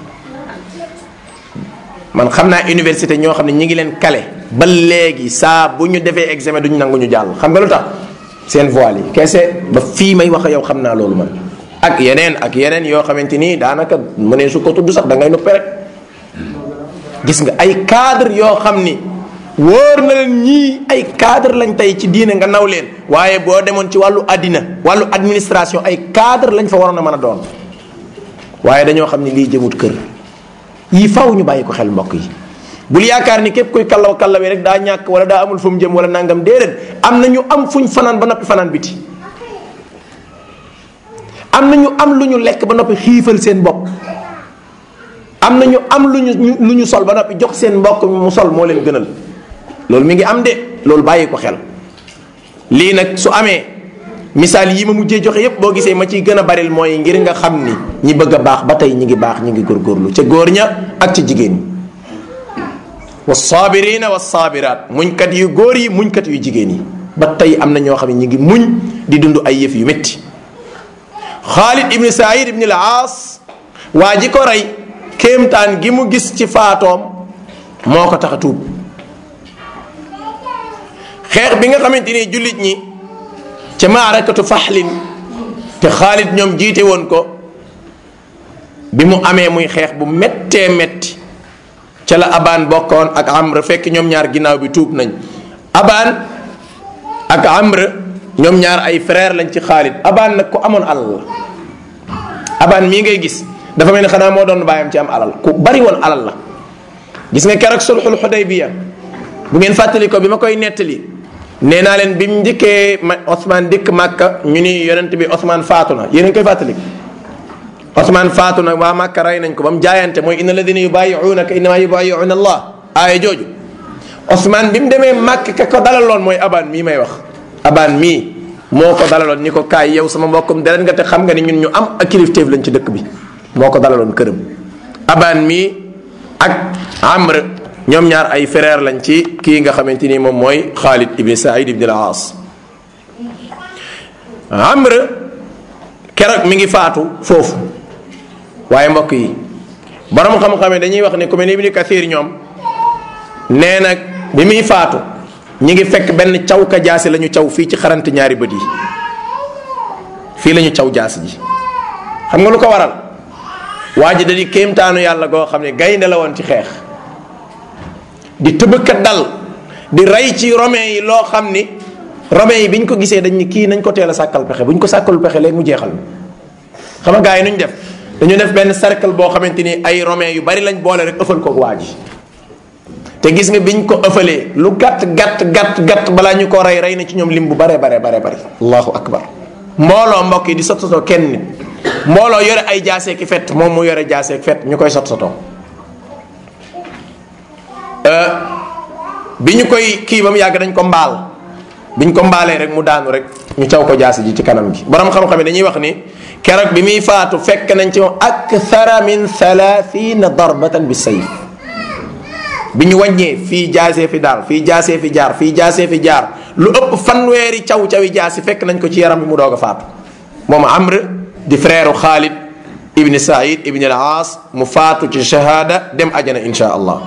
[SPEAKER 1] man xam naa université ñoo xam ne ñi ngi leen kale ba léegi saa bu ñu defee examen duñu nangu ñu jàll xam nga lu tax seen voile yi kese ba fii may wax yow xam naa loolu man ak yeneen ak yeneen yoo xamante ni daanaka mu ne su ko tudd sax da ngay nuppe rek gis nga ay cadre yoo xam ni wóor na leen ñii ay cadre lañ tey ci diine nga naw leen waaye boo demoon ci wàllu àddina wàllu administration ay cadre lañ fa waroon a mën a doon waaye dañoo xam ne lii jëmut kër yii faw ñu bàyyi ko xel mbokk yi bul yaakaar ni képp kuy kallaw kallawi rek daa ñàkk wala daa amul fu mu jëm wala nangam déedéet am na ñu am fuñ fanaan ba noppi fanaan biti am na ñu am lu ñu lekk ba noppi xiifal seen bopp am na ñu am lu ñu lu ñu sol ba noppi jox seen mbokk mu sol moo leen gënal loolu mi ngi am de loolu bàyyi ko xel lii nag su amee misaal yi ma mujjee joxe yépp boo gisee ma ciy gën a baril mooy ngir nga xam ni ñi bëgg a baax ba tey ñi ngi baax ñi ngi góorgóorlu ca góor ña ak ca jigéen ñi wasaabirina wasaabiraat muñkat yu góor yi muñkat yu jigéen yi ba tey am na ñoo xam ne ñi ngi muñ di dund ay yëf yu métti Xaalid ibni Saïd ibni al-Aas waa ji ko rey kéemtaan gi mu gis ci faatoom moo ko tax a tuub xeex bi nga xamante ni jullit ñi ca maarakatu faxlin te Xaalid ñoom jiite woon ko bi mu amee muy xeex bu méttee métti ca la abaan bokkoon ak amr fekk ñoom ñaar ginnaaw bi tuub nañ abaan ak amr ñoom ñaar ay frère lañ ci Xaalid abaan nag ku amoon alal la abaan mii ngay gis dafa mel ni xanaa moo doon bàyyam ci am alal ku bari woon alal la gis nga keroog sulxul xudaybiya bu ngeen fàttali ko bi ma koy nettali nee naa leen bi mu njëkkee ma Ousmane dikk Màkka ñu ni yonent bi Ousmane faatu na yéen a ngi koy fàttali Ousmane faatu na waa Màkka rey nañ ko ba mu jaayante mooy inna alladina yubayiunaka innama yubayiuna allah aaya jooju Ousmane bi mu demee Màkk ka ko dalaloon mooy abaan mii may wax abaan mii moo ko dalaloon ni ko kaay yow sama mbokkum deret nga te xam nga ni ñun ñu am ak kilifteef lañ ci dëkk bi moo ko dalaloon këram abaan mii ak amr ñoom ñaar ay frère lañ ci kii nga xamante ni moom mooy Xaalid ibn Saïd ibn al-Aas amr keroog mi ngi faatu foofu waaye mbokk yi borom xam-xam yi dañuy wax ne ku mel ni Ibn Kathir ñoom nee na bi muy faatu ñi ngi fekk benn caw ka jaasi la ñu caw fii ci xarante ñaari bët yi fii la ñu caw jaasi ji xam nga lu ko waral waa ji da di kéemtaanu yàlla goo xam ne gaynde la woon ci xeex di tëbëkat dal di rey ci romain yi loo xam ni romain yi bi ñu ko gisee dañ ni kii nañ ko teel a sàkkal pexe bu ñu ko sàkkalu pexe léegi mu jeexal xam nga gars yi nuñ def dañu def benn cercle boo xamante ni ay romain yu bari lañ boole rek ëffal ko waa ji te gis nga biñ ko ëffalee lu gàtt gàtt gàtt gàtt balaa ñu ko rey rey na ci ñoom lim bu bare bare bare bare allahu akbar mbooloo mbokk yi di sot sotoo kenn nit mbooloo yore ay jaaseeki fet moom mu yore jaaseek fet ñu koy sot sotoo bi ñu koy kii ba mu yàgg dañ ko mbaal biñ ko mbaalee rek mu daanu rek ñu caw ko jaasi ji ci kanam gi borom xam-xam yi dañuy wax ni keroog bi muy faatu fekk nañ ci moom akthara min thalathina darbatan bi sayf bi ñu wàññee fii jaasee fi daal fii jaasee fi jaar fii jaasee fi jaar lu ëpp fanweeri caw cawi jaasi fekk nañ ko ci yaram bi mu doog a faatu moom amr di frère Xaalid ibni Saïd ibni al-Aas mu faatu ci shahada dem ajana insha allah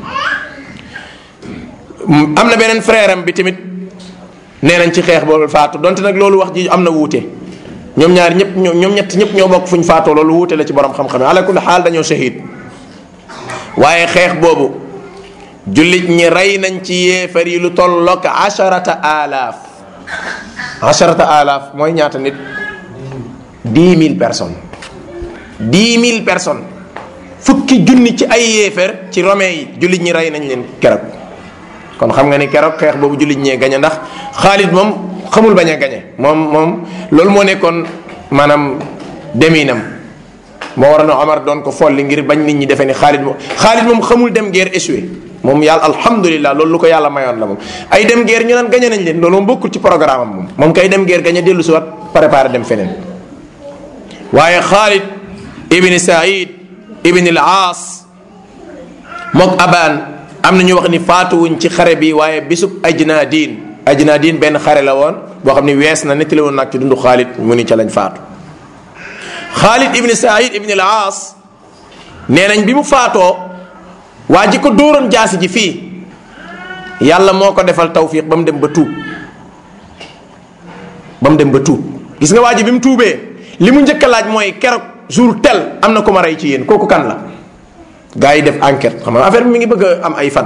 [SPEAKER 1] am na beneen frère am bi tamit nee nañ ci xeex boobu faatu donte nag loolu wax ji am na wuute ñoom ñaar ñëpp ñoom ñett ñëpp ñoo bokk fu ñu faatoo loolu wuute la ci borom xam-xam ala kulli xaal dañoo shahid waaye xeex boobu jullit ñi rey nañ ci yéefar yi lu tollook asharata alaaf asharata alaaf mooy ñaata nit dix mille personnes dix mille personnes fukki junni ci ay yéefar ci romain yi jullit ñi rey nañ leen keroog kon xam nga ni keroog xeex boobu jullit ñee gañe ndax Xaalid moom xamul bañ a gañe moom moom loolu moo nekkoon maanaam deminam moo war na Omar doon ko folli ngir bañ nit ñi defee ni Xaalid moom Xaalid moom xamul dem guerre échoué moom yàlla alhamdulilah loolu lu ko yàlla mayoon la moom ay dem guerre ñu naan gañe nañ leen loolu moom bokkul ci programme am moom moom kay dem guerre gañe dellu si wat préparé dem feneen waaye Xaalid ibni Saïd ibni al Aas mook Abaan am na ñu wax ni faatuwuñ ci xare bi waaye bisub ajnaadin ajnaadin benn xare la woon boo xam ni wees na nettali woon nag ci dundu Xaalid mu ni ca lañ faatu Xaalid ibni Saïd ibni al Aas nee nañ bi mu faatoo waa ji ko dóoroon jaasi ji fii yàlla moo ko defal tawfiq ba mu dem ba tuub ba mu dem ba tuub gis nga waa ji bi mu tuubee li mu njëkk a laaj mooy keroog jour tel am na ko ma rey ci yéen kooku kan la gars yi def enquête xam nga affaire bi mi ngi bëgg a am ay fan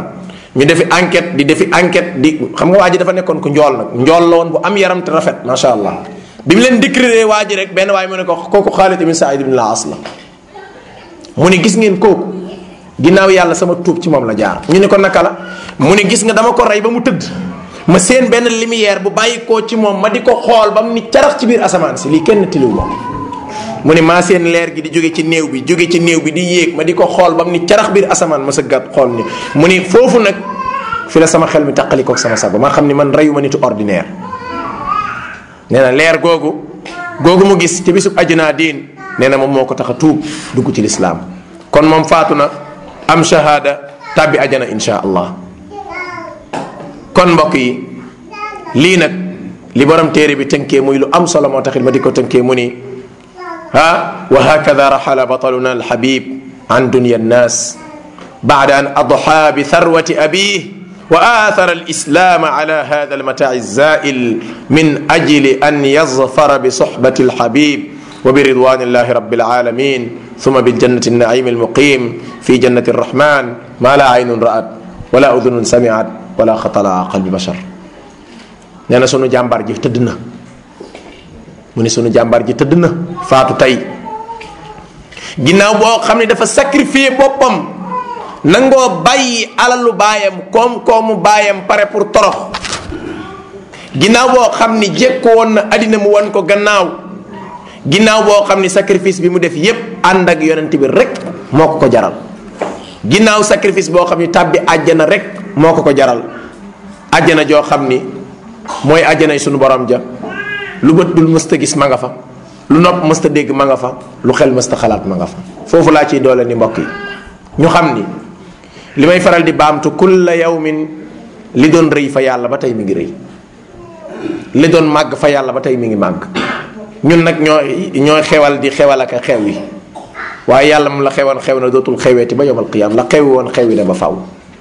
[SPEAKER 1] ñu defi enquête di defi enquête di xam nga waa ji dafa nekkoon ku njool nag njool la woon bu am yaram te rafet macha allah bi mu leen décrire waa ji rek benn waaye mu ne ko kooku Xaalid ibn Saïd ibn Laas la mu ne gis ngeen kooku ginnaaw yàlla sama tuub ci moom la jaar ñu ne ko naka la mu ne gis nga dama ko rey ba mu tëdd ma seen benn lumière bu bàyyi koo ci moom ma di ko xool ba mu ni carax ci biir asamaan si lii kenn tiliw moom mu ne maa seen leer gi di jóge ci néew bi jóge ci néew bi di yéeg ma di ko xool ba mu ni carax biir asamaan ma sa gàtt xool ni mu ni foofu nag fi la sama xel mi taqali koog sama sago ma xam ni man reyu ma nitu ordinaire nee na leer googu googu mu gis ci bisub ajunaa diin nee na moom moo ko tax a tuub dugg ci lislaam kon moom faatu na am shahada tàbbi ajana insha allah kon mbokk yi lii nag li borom téere bi tënkee muy lu am solo moo taxit ma di ko tënkee mu ni ha wa hakada raxala bataluna alxabib an dunya annas بعد أن أضحى بثروة أبيه وآثر الإسلام على هذا المتاع الزائل من أجل أن يظفر بصحبة الحبيب وبرضوان الله رب العالمين ثم بالجنة النعيم المقيم في جنة الرحمن ما لا عين رأت ولا أذن سمعت ولا خطر على قلب بشر nee na sunu jàmbaar ji tëdd na mu ni sunu jàmbaar ji tëdd na faatu tey ginnaaw boo xam ne dafa sacrifier boppam nangoo bàyyi alalu baayam koom-koomu baayam pare pour torox ginnaaw boo xam ni jékku woon na àddina mu wan ko gannaaw ginnaaw boo xam ni sacrifice bi mu def yépp ànd ak yonent bi rek moo ko ko jaral ginnaaw sacrifice boo xam ni tàbbi àjjana rek moo ko ko jaral àjjana joo xam ni mooy àjjanay sunu borom ja lu bët dul mësta gis ma nga fa lu nopp mësta dégg ma nga fa lu xel mësta xalaat ma nga fa foofu laa ciy doole ni mbokk yi ñu xam ni li may faral di baamtu kulla yawmin li doon rëy fa yàlla ba tey mi ngi rëy li doon màgg fa yàlla ba tey mi ngi màgg ñun nag ñooy ñooy xewal di xewal ak xew yi waaye yàlla moom la xewoon xew na dootul xeweeti ba yowmal qiyaam la xewi woon xewi na ba faw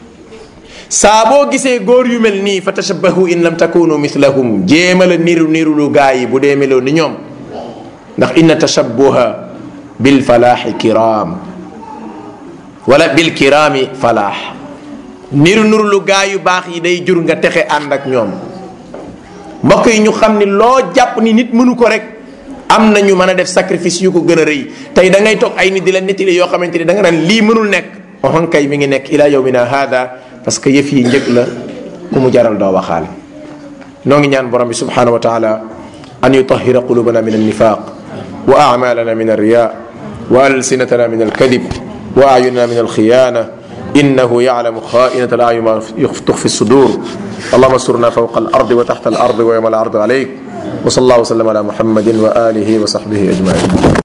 [SPEAKER 1] saa boo gisee góor yu mel nii fa tashabbahu in lam takunu mithlahum jéema la niru niru lu gaa yi bu dee meloo ni ñoom ndax inna tashabbuha bil falaaxi kiraam wala bil kiraami falaax niru niru lu gaa yu baax yi day jur nga texe ànd ak ñoom mbokk yi ñu xam ni loo jàpp ni nit mënu ko rek am na ñu mën a def sacrifice yu ko gën a rëy tey da ngay toog ay nit di la nettali yoo xamante ni da nga naan lii mënul nekk oxon kay mi ngi nekk ila yawmina hada parce que yëf yi njëg la ku mu jaral doo waxaale noo ngi ñaan borom bi subhanahu wa taala an yutahira qulubana min annifaq wa amalana min alriya wa alsinatana min alkadib wa ayunana min alkhiyana إنه يعلم خائنة الأعين ما تخفي الصدور اللهم استرنا فوق الأرض وتحت الأرض ويوم العرض عليك وصلى الله وسلم على محمد وآله وصحبه أجمعين